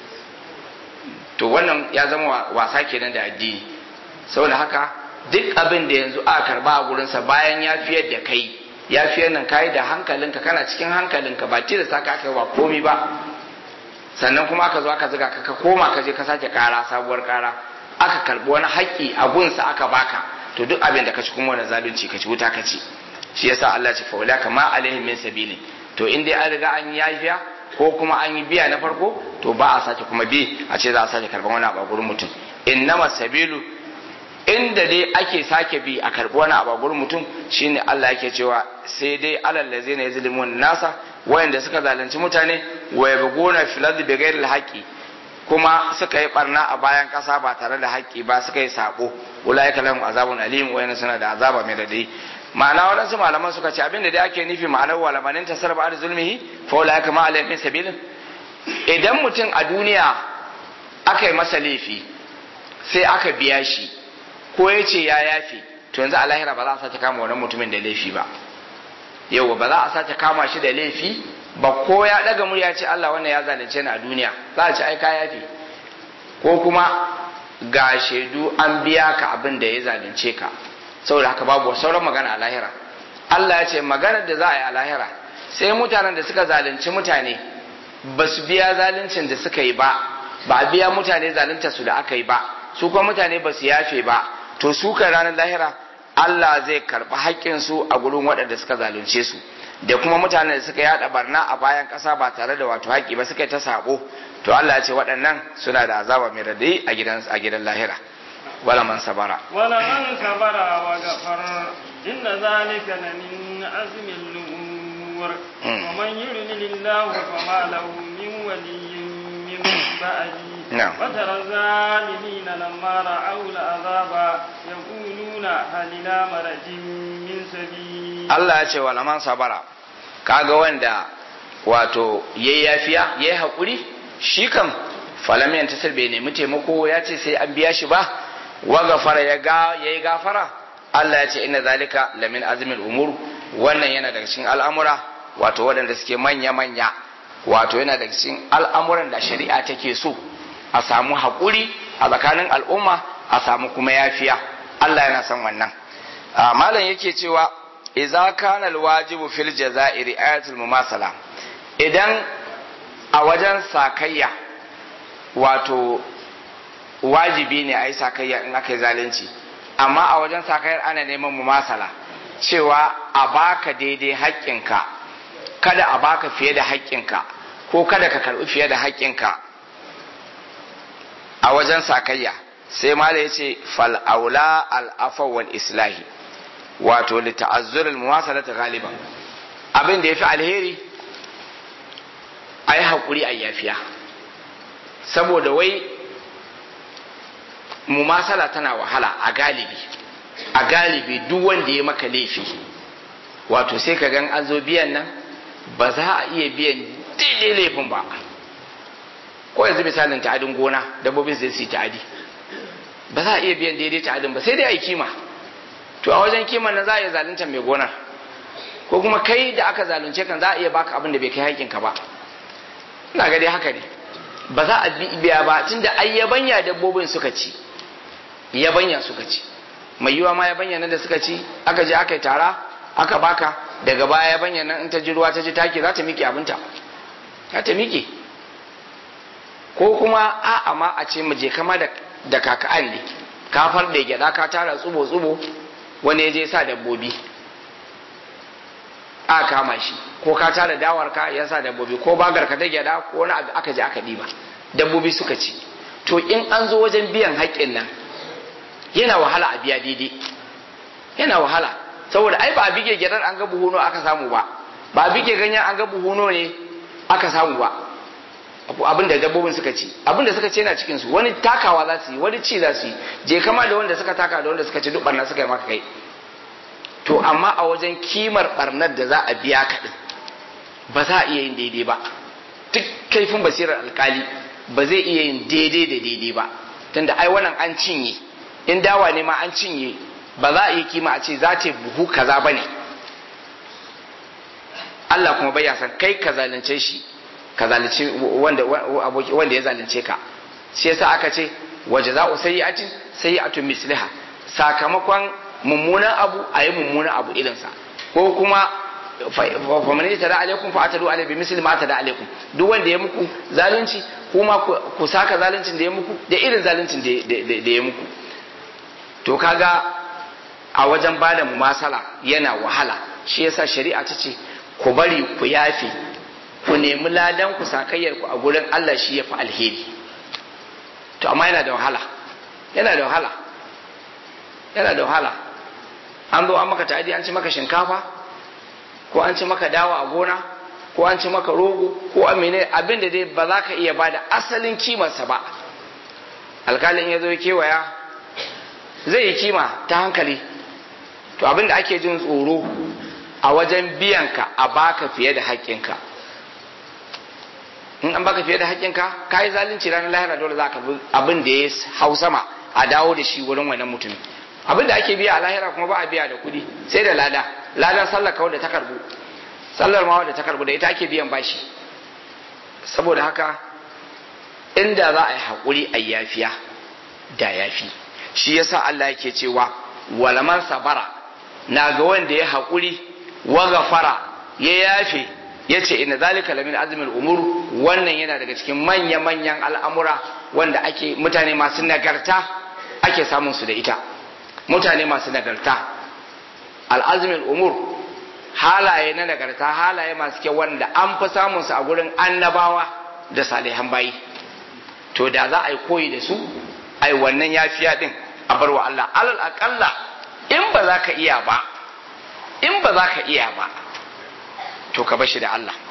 to wannan ya zama wasa kenan da addini saboda haka duk abin da yanzu aka karba a gurinsa bayan ya fiyar da kai ya fiyar nan kai da hankalinka kana cikin hankalinka ba tilasta ka aka ba komi ba sannan kuma aka zo aka zuga ka ka koma ka je ka sake kara sabuwar kara aka karbi wani haƙƙi a gunsa aka baka to duk abin da ka ci kuma wani zalunci ka ci wuta ka ci shi yasa Allah ce faula kama alaihim min sabili to in dai an riga an yi yafiya ko kuma an yi biya na farko to ba a sake kuma bi a ce za a sake karban wani abu a gurin mutum innama sabilu inda dai ake sake bi a karbi wani abu a gurin mutum shine Allah yake cewa sai dai alal ladzina yazlimun nasa wayanda suka zalunci mutane wa yabghuna fil ardi bighairi alhaqi kuma suka yi barna a bayan kasa ba tare da haƙƙi ba suka yi sabo ulaika lahum azabun alim wayanda suna da azaba mai radadi ma'ana waɗansu malaman suka ce abinda dai ake nufi ma'anar walamanin tasar ba da zulmihi fa ulaika ma alayhim sabilin idan mutum a duniya aka yi masa laifi sai aka biya shi ko ya ce ya yafe to yanzu a lahira ba za a sace kama wannan mutumin da laifi ba yau ba za a sace kama shi da laifi ba ko ya daga murya ce Allah wannan ya zalunce ni a duniya za a ce ai ka yafe ko kuma ga shaidu an biya ka abin da ya zalunce ka saboda haka babu sauran magana a lahira Allah ya ce maganar da za a yi a lahira sai mutanen da suka zalunci mutane ba su biya zaluncin da suka yi ba ba a biya mutane zalunta su da aka yi ba su kuma mutane ba su yafe ba to su kan ranar lahira Allah zai karɓi haƙƙinsu a gurin waɗanda suka zalunce su da kuma mutanen da suka yada barna a bayan ƙasa ba tare da wato haƙƙi ba suka yi ta sabo to Allah ya ce waɗannan suna da azaba mai radai a gidan a gidan lahira wala man sabara wala man sabara wa ghafara inna zalika lamin azmi al-umur wa man yuridillahu fama lahu min waliyyin min ba'di نعم. وترى الظالمين لما رأوا العذاب يقولون هل إلى مرج من سبيل Allah ya ce wala man sabara kaga wanda wato yayi yafiya yayi hakuri shi kam falam yantasir bai nemi taimako ya ce sai an biya shi ba wa gafara ya ga yayi gafara Allah ya ce inna zalika lamin azmil umur wannan yana daga cikin al'amura wato waɗanda suke manya manya wato yana daga cikin al'amuran da shari'a take so a samu haƙuri a tsakanin al'umma a samu kuma yafiya Allah yana son wannan malam yake cewa idza kana alwajibu fil jazairi ayatul mumasala idan a wajen sakayya wato wajibi ne a yi sakayya in aka yi zalunci amma a wajen sakayyar ana neman mumasala cewa a baka daidai haƙƙinka kada a baka fiye da haƙƙinka ko kada ka karɓi fiye da haƙƙinka a wajen sakayya sai mala ya ce fal'aula al'afawar islahi wato li ta'azzurul muwasalata galiban abin da ya fi alheri a yi haƙuri a yafiya saboda wai mumasala tana wahala a galibi a galibi duk wanda ya maka laifi wato sai ka gan an zo biyan nan ba za a iya biyan daidai laifin ba ko yanzu misalin ta'adin gona dabbobin zai su yi ta'adi ba za a iya biyan daidai ta'adin ba sai dai a yi kima to a wajen kiman nan za a iya zalunta mai gonar ko kuma kai da aka zalunce kan za a iya baka abin da bai kai haƙƙinka ba ina ga dai haka ne ba za a biya ba tunda ai yabanya dabbobin suka ci yabanya suka ci mai yiwa ma yabanya nan da suka ci aka je aka yi tara aka baka daga baya yabanya nan in ta ji ruwa ta ji taki za ta miƙe abinta za ta miƙe ko kuma a'a ma a ce mu je kama da da kaka'an ne kafar da gyada ka tara tsubo tsubo wani ya je sa dabbobi a kama shi ko ka tara dawar ka ya sa dabbobi ko bagar ka ta gyada ko wani abu aka je aka diba dabbobi suka ci to in an zo wajen biyan haƙƙin nan yana wahala a biya daidai yana wahala saboda ai ba a bige gyadar an ga buhuno aka samu ba ba a bige ganyen an ga buhuno ne aka samu ba abin da dabbobin suka ci abin da suka ci yana cikin su wani takawa za su yi wani ci za su yi je kama da wanda suka taka da wanda suka ci duk barna suka yi maka kai to amma a wajen kimar barnar da za a biya ka din ba za a iya yin daidai ba duk kaifin basirar alkali ba zai iya yin daidai da daidai ba tunda ai wannan an cinye in dawa ne ma an cinye ba za a iya kima a ce za ta buhu kaza ba ne Allah kuma bai san kai ka zalunce shi ka zalunce wanda wanda ya zalunce ka shi yasa aka ce waje za'u sayyi'atin sayyi'atun misliha sakamakon mummunan abu a yi mummunan abu irinsa ko kuma fa man yatada alaikum fa atadu alaihi misli ma tada alaikum duk wanda ya muku zalunci kuma ku saka zaluncin da ya muku da irin zaluncin da ya muku to kaga a wajen bada mumasala yana wahala shi yasa shari'a ta ce ku bari ku yafe ku nemi ladan ku sakayyar ku a gurin Allah shi ya fi alheri to amma yana da wahala yana da wahala yana da wahala an zo an maka ta'adi an ci maka shinkafa ko an ci maka dawa a gona ko an ci maka rogo ko amine abin da dai ba za ka iya bada asalin kimarsa ba alkalin ya zo kewaya zai yi kima ta hankali to abin da ake jin tsoro a wajen biyanka a baka fiye da haƙƙinka in an baka fiye da haƙƙinka ka yi zalunci ranar lahira dole za ka abin da ya hau sama a dawo da shi wurin wannan mutum abin da ake biya a lahira kuma ba a biya da kuɗi sai da lada ladar sallar kawai da ta karbu sallar ma da ta karbu da ita ake biyan bashi saboda haka inda za a yi haƙuri a yafiya da yafi shi yasa Allah yake cewa walaman sabara na ga wanda ya haƙuri wa gafara ya yafe ya ce ina zalika lamin azumin umur wannan yana daga cikin manya-manyan al'amura wanda ake mutane masu nagarta ake samun su da ita mutane masu nagarta al'azumin umur halaye na nagarta halaye masu kyau wanda an fi samun su a gurin annabawa da salihan bayi to da za a yi koyi da su ai wannan yafiya din a bar wa Allah alal aƙalla in ba za ka iya ba in ba za ka iya ba to ka bashi da Allah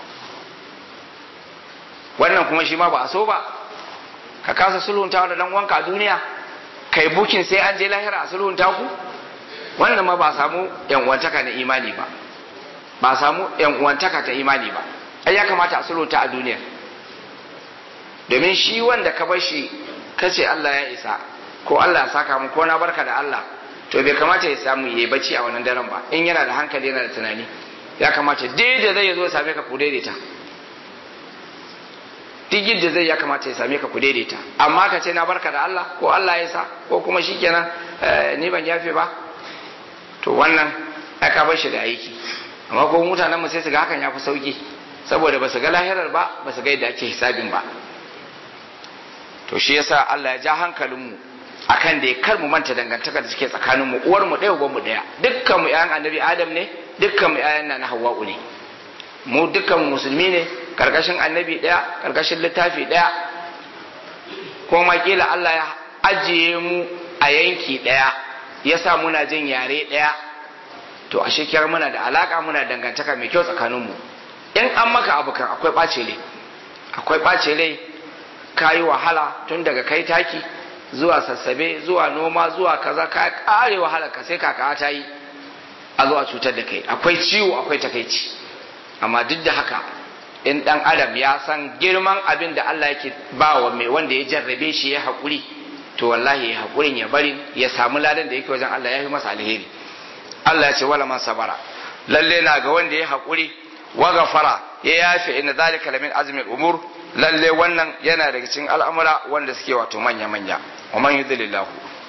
wannan kuma shi ma ba a so ba ka kasa sulhuntawa da dan wanka a duniya kai bukin sai an je lahira a sulhunta ku wannan ma ba a samu yan uwantaka na imani ba ba a samu yan uwantaka ta imani ba ai ya kamata a sulhunta a duniya domin shi wanda ka bar shi kace Allah ya isa ko Allah ya saka mu ko na barka da Allah to bai kamata ya samu yayi bacci a wannan daren ba in yana da hankali yana da tunani ya kamata daidai zai zo same ka ku daidaita duk yadda zai ya kamata ya same ka ku daidaita amma ka ce na barka da Allah ko Allah ya sa ko kuma shikenan ni ban yafe ba to wannan aka bar shi da aiki amma ko mutanen mu sai su ga hakan ya fi sauki saboda ba su ga lahirar ba ba su ga yadda ake hisabin ba to shi yasa Allah ya ja hankalinmu akan da ya kar mu manta dangantaka da suke tsakanin mu uwar mu ɗaya uban mu ɗaya dukkan mu ƴaƴan annabi Adam ne dukkan mu ƴaƴan na Hawwa'u ne mu dukkan musulmi ne karkashin annabi ɗaya karkashin littafi ɗaya kuma kila Allah ya ajiye mu a yanki ɗaya yasa muna jin yare ɗaya to a shekiyar muna da alaka muna dangantaka mai kyau tsakanin mu in an maka abu kan akwai ɓace rai akwai ɓace rai ka yi wahala tun daga kai taki zuwa sassabe zuwa noma zuwa kaza ka kare wahala ka sai kaka ta yi a zuwa cutar da kai akwai ciwo akwai takaici amma duk da haka in dan adam ya san girman abin da Allah yake ba wa mai wanda ya jarrabe shi ya haƙuri to wallahi ya haƙurin ya bari ya samu ladan da yake wajen Allah ya fi masa alheri Allah ya ce wala man sabara lalle na ga wanda ya haƙuri wa gafara ya yafe inna zalika lamin azmin umur lalle wannan yana daga cikin al'amura wanda suke wato manya manya wa man yudlillahu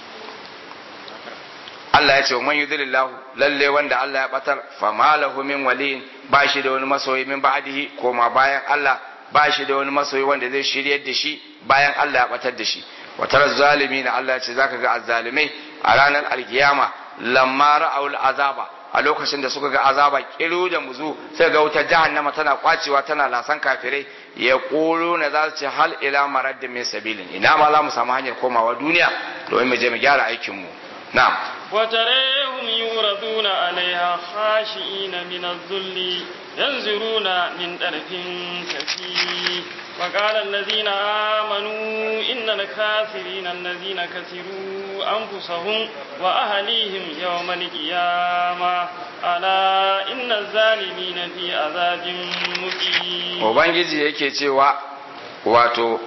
Allah ya ce wa man yudlillahu lalle wanda Allah ya batar fa malahu min waliyin ba shi da wani masoyi min ba'dihi koma bayan Allah ba shi da wani masoyi wanda zai shiryar da shi bayan Allah ya batar da shi wa tara zalimin Allah ya ce zaka ga azzalimai a ranar alkiyama lamma ra'aul azaba a lokacin da suka ga azaba kiru da muzu sai ga wutar jahannama tana kwacewa tana lasan kafirai ya kulu na za su ce hal ila marad min sabilin ina ma za mu samu hanyar komawa duniya domin mu je mu gyara aikin mu na'am وتريهم يوردون عليها خاشئين من الذل ينظرون من طرف كثير وقال الذين آمنوا إن الكافرين الذين كسروا أنفسهم وأهليهم يوم القيامة ألا إن الظالمين في عذاب مقيم Ubangiji yake cewa wato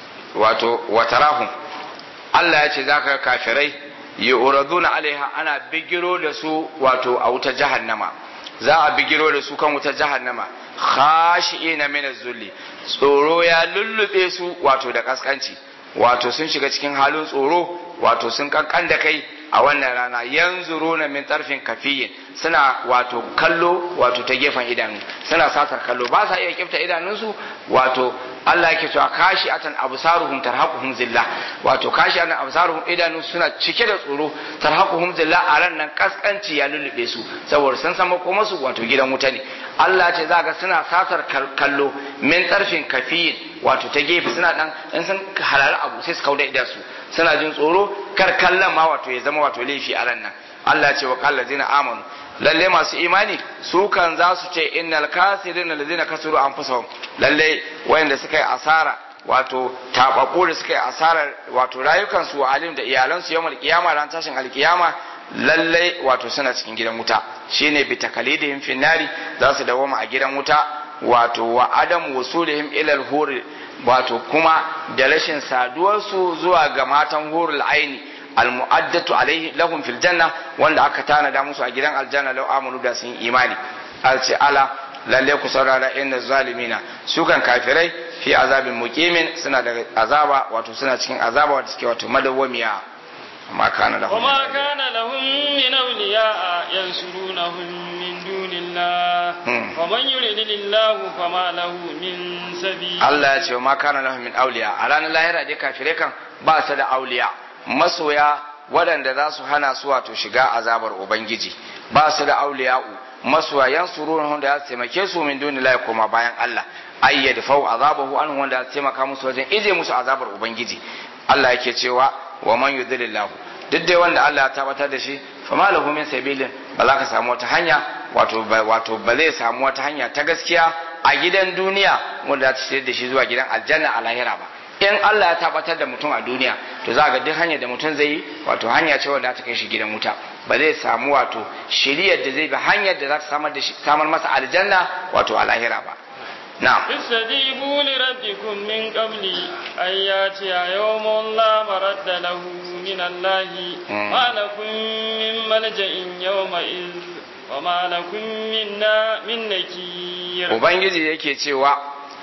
wato watarahum Allah ya ce za ka kafirai yu'raduna alaiha ana bigiro da su wato a wuta jahannama za a bigiro da su kan wuta jahannama khashi'ina min az-zulli tsoro ya lullube su wato da kaskanci wato sun shiga cikin halin tsoro wato sun kankan da kai a wannan rana yanzuruna min tarfin kafiyin suna wato kallo wato ta gefen idanu suna satar kallo ba sa iya kifta idanunsu wato Allah yake cewa kashi atan absaruhum tarhaquhum zillah wato kashi atan absaruhum idanu suna cike da tsoro tarhaquhum zillah a ran nan kaskanci ya lullube su saboda sun san makoma su wato gidan wuta ne Allah ce za ga suna satar kallo min tarfin kafiyin wato ta gefe suna dan in sun halala abu sai su kauda idan su suna jin tsoro kar kallon ma wato ya zama wato laifi a ran nan Allah ce wa kallazina amanu lalle masu imani su kan za su ce innal kasirin allazina kasaru anfusahum lalle wayanda suka yi asara wato tababbu da suka yi asarar wato rayukan su alim da iyalan su yawmal qiyama ran tashin alkiyama lalle wato suna cikin gidan wuta shine bi takalidihim finnari za su dawoma a gidan wuta wato wa adam wusulihim ila al wato kuma da rashin saduwar su zuwa ga matan hurul aini almu'addatu alaihi lahum fil janna wanda aka tanada musu a gidan aljanna law amanu da sun imani alce ala lalle ku saurara inna zalimina su kan kafirai fi azabin muqimin suna da azaba wato suna cikin azaba wato suke wato madawwamiya amma kana lahum وما كان لهم من أولياء ينصرونهم من دون الله Hmm. ومن يرد الله فما له من سبيل Allah ya ce ma kana lahum min awliya a ranar lahira dai kafirai kan ba su da auliya masoya waɗanda za su hana su wato shiga azabar ubangiji ba su da auliya'u masoyan surun da za su taimake su min duni la koma bayan Allah ay yadfau azabahu an wanda za su taimaka musu wajen ije musu azabar ubangiji Allah yake cewa wa man yudlilillahu duk dai wanda Allah ya tabbatar da shi fa ma lahu min sabilin ba za ka samu wata hanya wato ba- wato ba zai samu wata hanya ta gaskiya a gidan duniya wanda za ta shirya da shi zuwa gidan aljanna a lahira ba in Allah ya tabbatar da mutum a duniya to za ga duk hanyar da mutum zai yi wato hanya ce wanda ta kai shi gidan wuta ba zai samu wato shiriyar da zai bi hanyar da za ta samar da shi samar masa aljanna wato a lahira ba na'am استجيبوا لربكم من قبل أن يأتي يوم لا مرد له من الله مم. ما لكم من ملجأ يومئذ وما لكم من نا- من نكير ubangiji yake cewa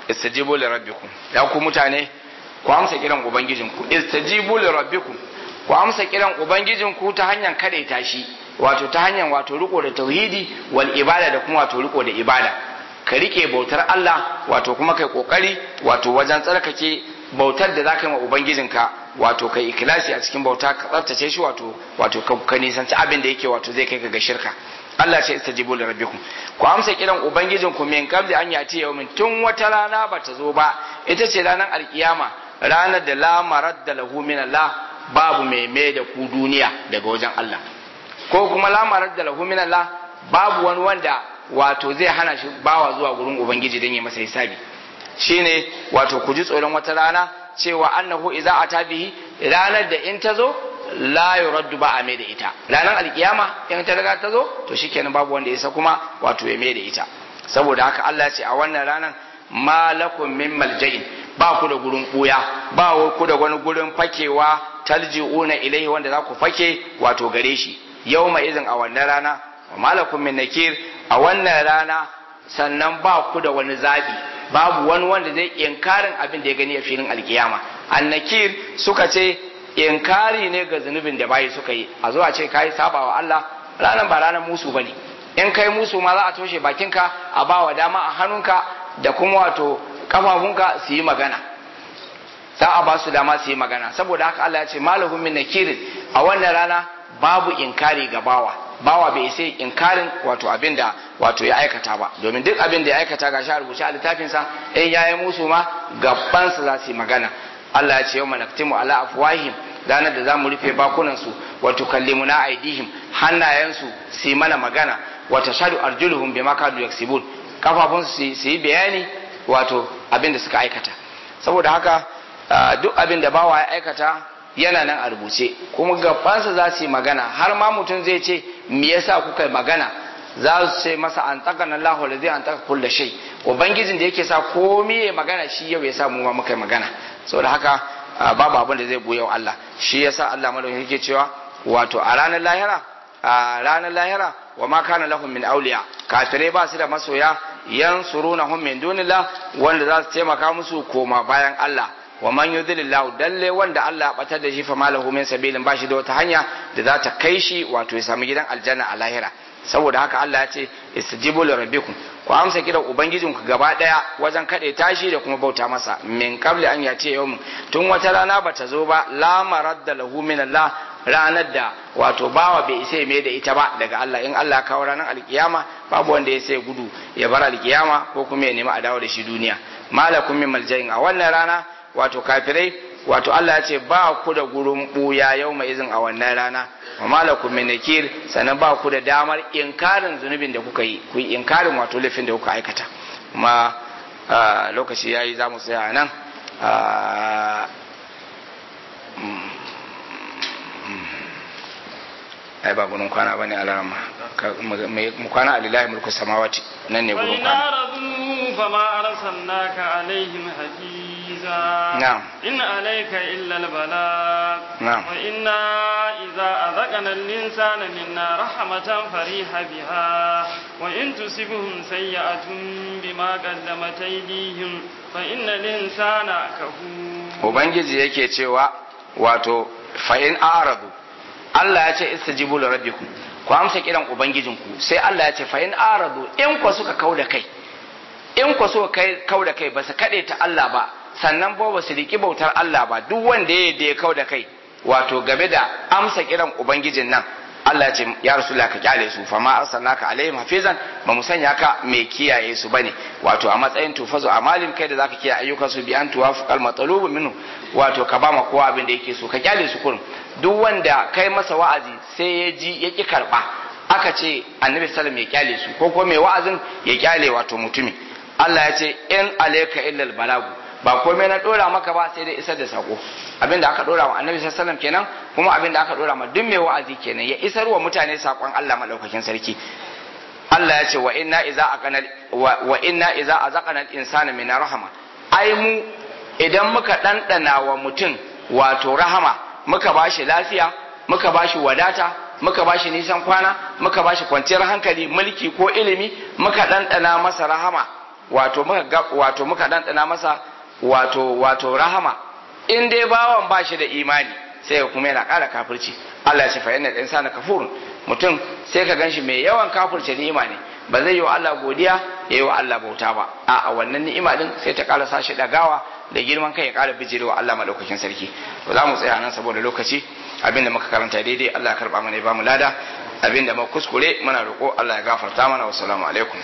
istajibu li rabbikum ya ku mutane ku amsa kiran ubangijinku istajibu li rabbikum ku amsa kiran ubangijinku ta hanyar kadaita shi wato ta hanyar wato riko da tauhidi wal ibada da kuma wato riko da ibada ka rike bautar Allah wato kuma kai kokari wato wajen tsarkake bautar da zaka yi wa ubangijinka wato kai ikilasi a cikin bauta ka tsaftace shi wato wato ka nisanci abin da yake wato zai kai ka ga shirka Allah ce istajibu li rabbikum ku amsa kiran ubangijinku min qabli an yati yawmin tun wata rana bata zo ba ita ce ranar alkiyama ranar da la maradda lahu min Allah babu mai mai da ku duniya daga wajen Allah ko kuma la maradda lahu min Allah babu wani wanda wato zai hana shi bawa zuwa gurin ubangiji don ya masa hisabi shine wato ku ji tsoron wata rana cewa annahu idza ata bihi ranar da in ta zo la yuraddu ba a mai da ita ranar alkiyama in ta riga ta zo to shikenan babu wanda ya kuma wato ya mai da ita saboda haka Allah ya ce a wannan ranar malakum min malja'in ba ku da gurin buya ba ku da wani gurin fakewa talji'una ilaihi wanda za ku fake wato gare shi yawma izin a wannan rana wa malakum min nakir a wannan rana sannan ba ku da wani zabi babu wani wanda zai inkarin abin da ya gani a filin alkiyama annakir suka ce inkari ne ga zunubin da bayi suka yi a zuwa ce kai saba wa Allah ranar ba ranar musu bane in kai musu ma za a toshe bakinka a ba wa dama a hannunka da kuma wato kafafunka su yi magana za a ba su dama su yi magana saboda haka Allah ya ce malahum min nakirin a wannan rana babu inkari ga bawa bawa bai sai inkarin wato abin da wato ya aikata ba domin duk abin da ya aikata ga shi a rubuce a littafinsa in yayi musu ma gabansa za su yi magana Allah ya ce yau manaktimu ala afwahim ranar da za mu rufe bakunansu wa tukallimuna aidihim hannayensu su yi mana magana wa tashhadu arjuluhum bima kanu yaksibun kafafunsu su yi bayani wato abin da suka aikata saboda haka duk abin da bawa ya aikata yana nan a rubuce kuma gabansa za su yi magana har ma mutum zai ce me yasa kuka yi magana za su ce masa an taka na Allah da zai an taka kulla shai ubangijin da yake sa komai ya magana shi yau ya sa mu ma muka yi magana saboda haka babu abin da zai buya wa Allah shi yasa Allah madaukakin yake cewa wato a ranar lahira a ranar lahira wa ma kana lahum min awliya kafirai ba su da masoya yansurunahum min dunillah wanda za su taimaka musu koma bayan Allah wa man yudlillahu dalle wanda Allah ya batar da shi fa malahu min sabilin bashi da wata hanya da za ta kai shi wato ya samu gidan aljanna a lahira saboda haka Allah ya ce istajibu li rabbikum ku amsa kiran ubangijinku gaba daya wajen kade tashi da kuma bauta masa min qabli an yace yawm tun wata rana bata zo ba la maradda lahu min Allah ranar da wato bawa bai isa mai da ita ba daga Allah in Allah kawo ranar alkiyama babu wanda ya sai gudu ya bar alkiyama ko kuma ya nemi a dawo da shi duniya malakum min maljain a wannan rana wato kafirai wato Allah ya ce ba ku da gurin buya yau mai izin a wannan rana wa malakum min nakir sannan ba ku da damar inkarin zunubin da kuka yi ku yi inkarin wato laifin da kuka aikata kuma lokaci yayi za mu tsaya nan ai ba gurin kwana bane alarama mu kwana a lillahi mulku samawati nan ne gurin kwana فما أرسلناك عليهم حفيظا نعم إن عليك إلا البلاغ نعم وإنا إذا أذقنا الإنسان منا رحمة فريح بها وإن تصبهم سيئة بما قدمت أيديهم فإن الإنسان كفور ubangiji yake cewa wato fa'in aradu Allah ya ce istajibu li rabbikum ku amsa kiran ubangijinku sai Allah ya ce fa'in aradu in ku suka kauda kai in ku so kai kau da kai ba su kaɗe ta Allah ba sannan ba ba su riƙi bautar Allah ba duk wanda ya da ya kau da kai wato game da amsa kiran ubangijin nan Allah ya ce ya rasula ka kyale su fa ma arsalnaka alaihim hafizan ba mu sanya ka mai kiyaye su bane wato a matsayin tufazu amalin kai da zaka kiyaye ayyukan su bi an tuwafiqal matsalubu minhu wato ka ba ma kowa abin da yake so ka kyale su kurum duk wanda kai masa wa'azi sai ya ji ya ki karba aka ce annabi sallam ya kyale su ko kuma mai wa'azin ya kyale wato mutumi Allah ya ce in alayka illal balagu ba komai na dora maka ba sai dai isar da sako abinda aka dora wa annabi sallallahu alaihi kenan kuma abinda aka dora ma duk mai wa'azi kenan ya isar wa mutane sakon Allah madaukakin sarki Allah ya ce wa inna iza aqana wa inna iza azaqana al-insana min rahama ai mu idan muka dandana wa mutum wato rahama muka bashi lafiya muka bashi wadata muka bashi nisan kwana muka bashi kwanciyar hankali mulki ko ilimi muka dandana masa rahama wato muka wato muka dandana masa wato wato rahama in dai bawan ba shi da imani sai kuma yana ƙara kafirci Allah ya ce fa inna insana kafurun mutum sai ka ganshi mai yawan kafirce ni'ima ne ba zai yi wa Allah godiya ya yi wa Allah bauta ba a wannan ni'ima din sai ta ƙara sashi dagawa da girman kai ya ƙara bijirewa Allah madaukakin sarki to za mu tsaya nan saboda lokaci abinda muka karanta daidai Allah ya karba mana ya ba mu lada abinda muka kuskure muna roƙo Allah ya gafarta mana wassalamu alaikum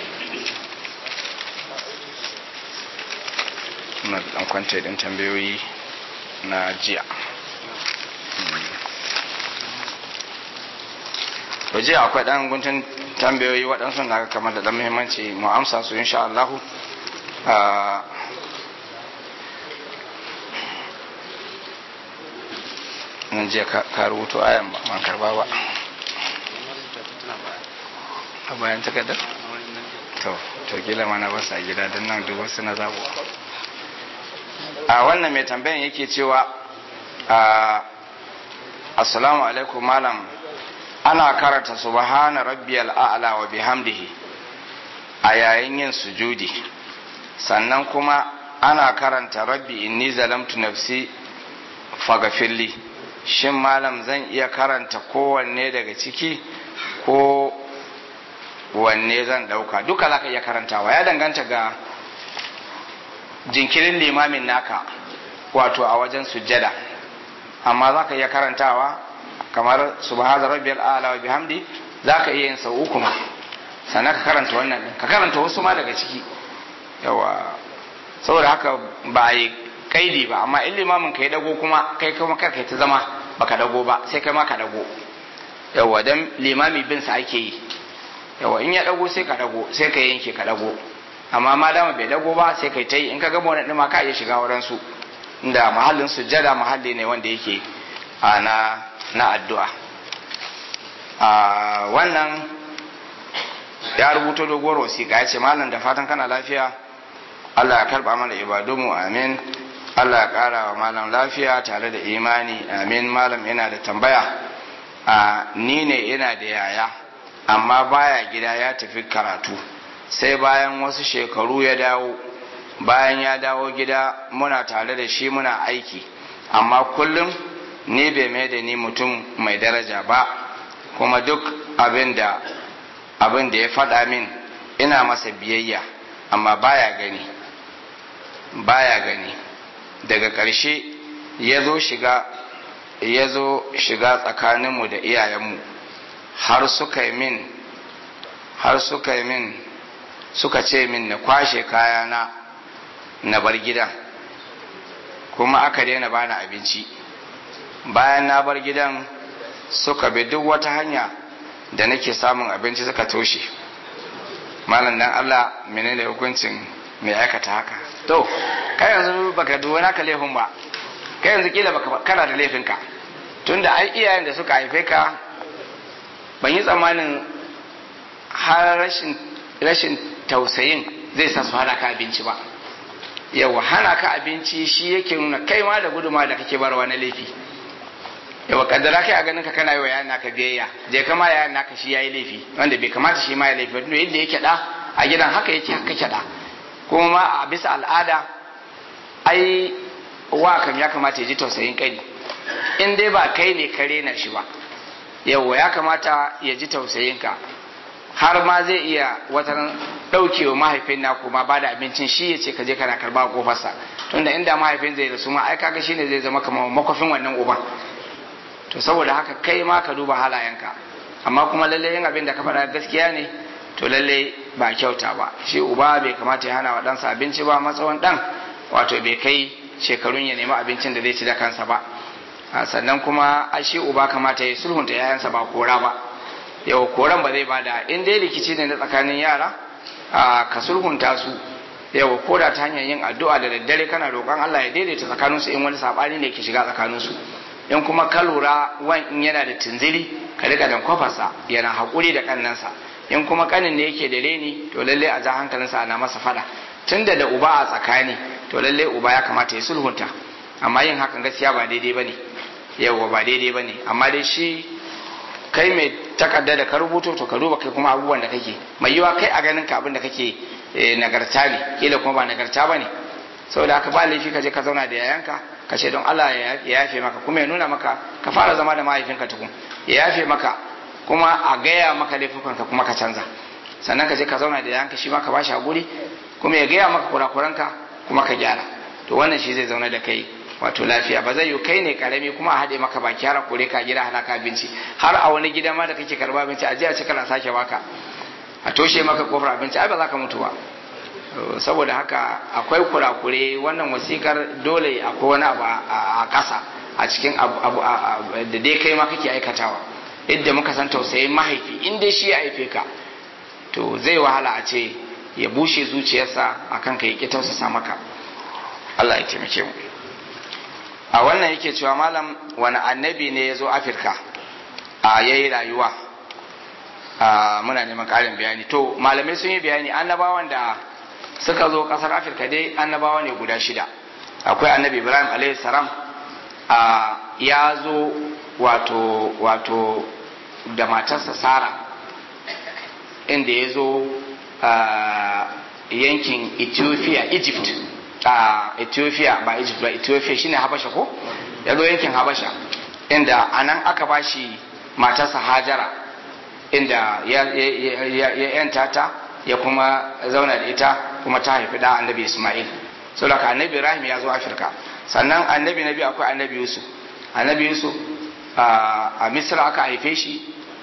na dan kwanta din tambayoyi na jiya to jiya akwai dan guntun tambayoyi waɗansu na kamar da dan muhimmanci mu amsa su insha Allah nan jiya ka rubuto ayan ba man karba ba a bayan takardar to to kila mana ba sa gida don nan duk wasu na zabo a wannan mai tambayan yake cewa assalamu alaikum malam ana karanta subhana rabbiyal a'la wa bihamdihi a yayin yin sujudi sannan kuma ana karanta rabbi inni zalamtu nafsi fagafilli shin malam zan iya karanta kowanne daga ciki ko wanne zan dauka duka za ka iya karantawa ya danganta ga jinkirin limamin naka wato a wajen sujjada amma za ka iya karantawa kamar subhana rabbiyal a'la wa bihamdi za ka iya yin sau uku ma sannan ka karanta wannan din ka karanta wasu ma daga ciki yawa saboda haka ba a yi kaidi ba amma in limamin ka ya dago kuma kai kuma kar kai ta zama baka dago ba sai kai ma ka dago yawa dan limami bin sa ake yi yawa in ya dago sai ka dago sai ka yanke ka dago amma ma dama bai dago ba sai kai ta yi in ka gama wani ɗima ka iya shiga wurin su inda mahallin sujjada mahalli ne wanda yake a na na addu'a a wannan ya rubuto doguwar wasiƙa ya ce malam da fatan kana lafiya Allah ya karba mana ibadunmu amin Allah ya ƙara wa malam lafiya tare da imani amin malam yana da tambaya a ni ne yana da yaya amma baya gida ya tafi karatu sai bayan wasu shekaru ya dawo bayan ya dawo gida muna tare da shi muna aiki amma kullum ni bai mai da ni mutum mai daraja ba kuma duk abin da abin da ya faɗa min ina masa biyayya amma baya gani baya gani daga ƙarshe ya zo shiga ya zo shiga tsakaninmu da iyayenmu har suka yi min har suka yi min suka ce min na kwashe kayana na bar gidan kuma aka daina bani abinci bayan na bar gidan suka bi duk wata hanya da nake samun abinci suka toshe malam dan Allah menene hukuncin mai aikata haka to kai yanzu baka duwa naka laifin ba kai yanzu kila baka kana da laifinka tunda ai iyayen da suka haife ka ban yi tsammanin har rashin rashin tausayin zai sa su hana ka abinci ba yawa hana ka abinci shi yake nuna kai ma da guduma da kake barwa na laifi yawa kaddara kai a ganin ka kana yi wa yayan naka biyayya je kama yayan naka shi yayi laifi wanda bai kamata shi ma ya laifi tunda yadda yake da a gidan haka yake haka kake da kuma ma a bisa al'ada ai wa kam ya kamata ya ji tausayin kai in dai ba kai ne kare na shi ba yawa ya kamata ya ji tausayin ka har ma zai iya wata ɗaukewa mahaifin na kuma ba da abincin shi ya ce ka je kana karba a kofarsa tunda inda mahaifin zai rasu ma ai kaga shine zai zama kamar makwafin wannan uban to saboda haka kai ma ka duba halayenka amma kuma lalle yin abin da ka faɗa gaskiya ne to lalle ba kyauta ba shi uba bai kamata ya hana wa ɗansa abinci ba matsawan ɗan wato bai kai shekarun ya nemi abincin da zai ci da kansa ba sannan kuma a shi uba kamata ya sulhunta yayansa ba kora ba yau koran ba zai bada in dai rikici ne na tsakanin yara ka sulhunta su yau ko da ta hanyar yin addu'a da daddare kana roƙon Allah ya daidaita tsakaninsu in wani saɓani ne ke shiga tsakaninsu in kuma ka lura wan in yana da tunziri ka rika dan kwafarsa yana haƙuri da kannansa in kuma kanin ne yake da reni to lalle a ja hankalinsa ana masa fada tunda da uba a tsakani to lalle uba ya kamata ya sulhunta amma yin hakan gaskiya ba daidai bane yawa ba daidai bane amma dai shi kai mai takarda da ka rubuto to ka duba kai kuma abubuwan da kake mai yiwa kai a ganin ka abin da kake nagarta ne kila kuma ba nagarta ba ne saboda haka ba laifi ka je ka zauna da yayanka ka ce don Allah ya yafe maka kuma ya nuna maka ka fara zama da mahaifinka tukun ya yafe maka kuma a gaya maka laifukanka kuma ka canza sannan ka je ka zauna da yayanka shi ma ka bashi hakuri kuma ya gaya maka kurakuranka kuma ka gyara to wannan shi zai zauna da kai wato lafiya ba zai yi kai ne karami kuma a haɗe maka baki har a kore ka gida halaka abinci har a wani gida ma da kake karba abinci a je a ci kana sake baka a toshe maka kofar abinci ai ba za ka mutu ba saboda haka akwai kurakure wannan wasikar dole akwai wani abu a ƙasa a cikin abu da dai kai ma kake aikatawa yadda muka san tausayin mahaifi in dai shi ya haife ka to zai wahala a ce ya bushe zuciyarsa akan ka ya tausasa maka Allah ya taimake mu a wannan yake cewa malam wani annabi ne ya zo afirka a yayi rayuwa muna neman ƙarin bayani to malamai sun yi bayani annabawan da suka zo ƙasar afirka dai annabawa ne guda shida akwai annabi ibrahim alaihi salam ya zo wato wato da matarsa sara inda ya zo yankin ethiopia egypt a ethiopia ba egypt ba ethiopia shine habasha ko ya zo yankin habasha inda anan aka bashi matarsa hajara inda ya yanta ta ya kuma zauna da ita kuma ta haifi da annabi ismail saboda annabi ibrahim ya zo afirka sannan annabi na biyu akwai annabi yusuf annabi yusuf a misra aka haife shi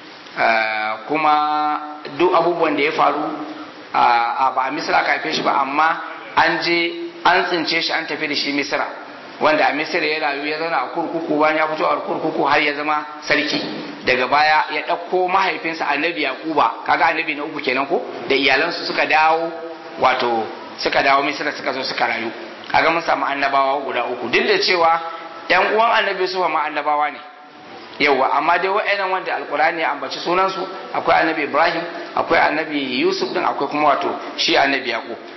kuma duk abubuwan da ya faru a ba a misra aka haife shi ba amma an je an tsince shi an tafi da shi misra wanda a misra ya rayu ya zauna a kurkuku bayan ya fito a kurkuku har ya zama sarki daga baya ya ɗauko mahaifinsa annabi yaquba kaga annabi na uku kenan ko da iyalansu suka dawo wato suka dawo misra suka zo suka rayu kaga mun samu annabawa guda uku duk da cewa yan uwan annabi su ma annabawa ne yawa amma dai wa'annan wanda alkurani ya ambaci sunansu akwai annabi ibrahim akwai annabi yusuf din akwai kuma wato shi annabi yaqub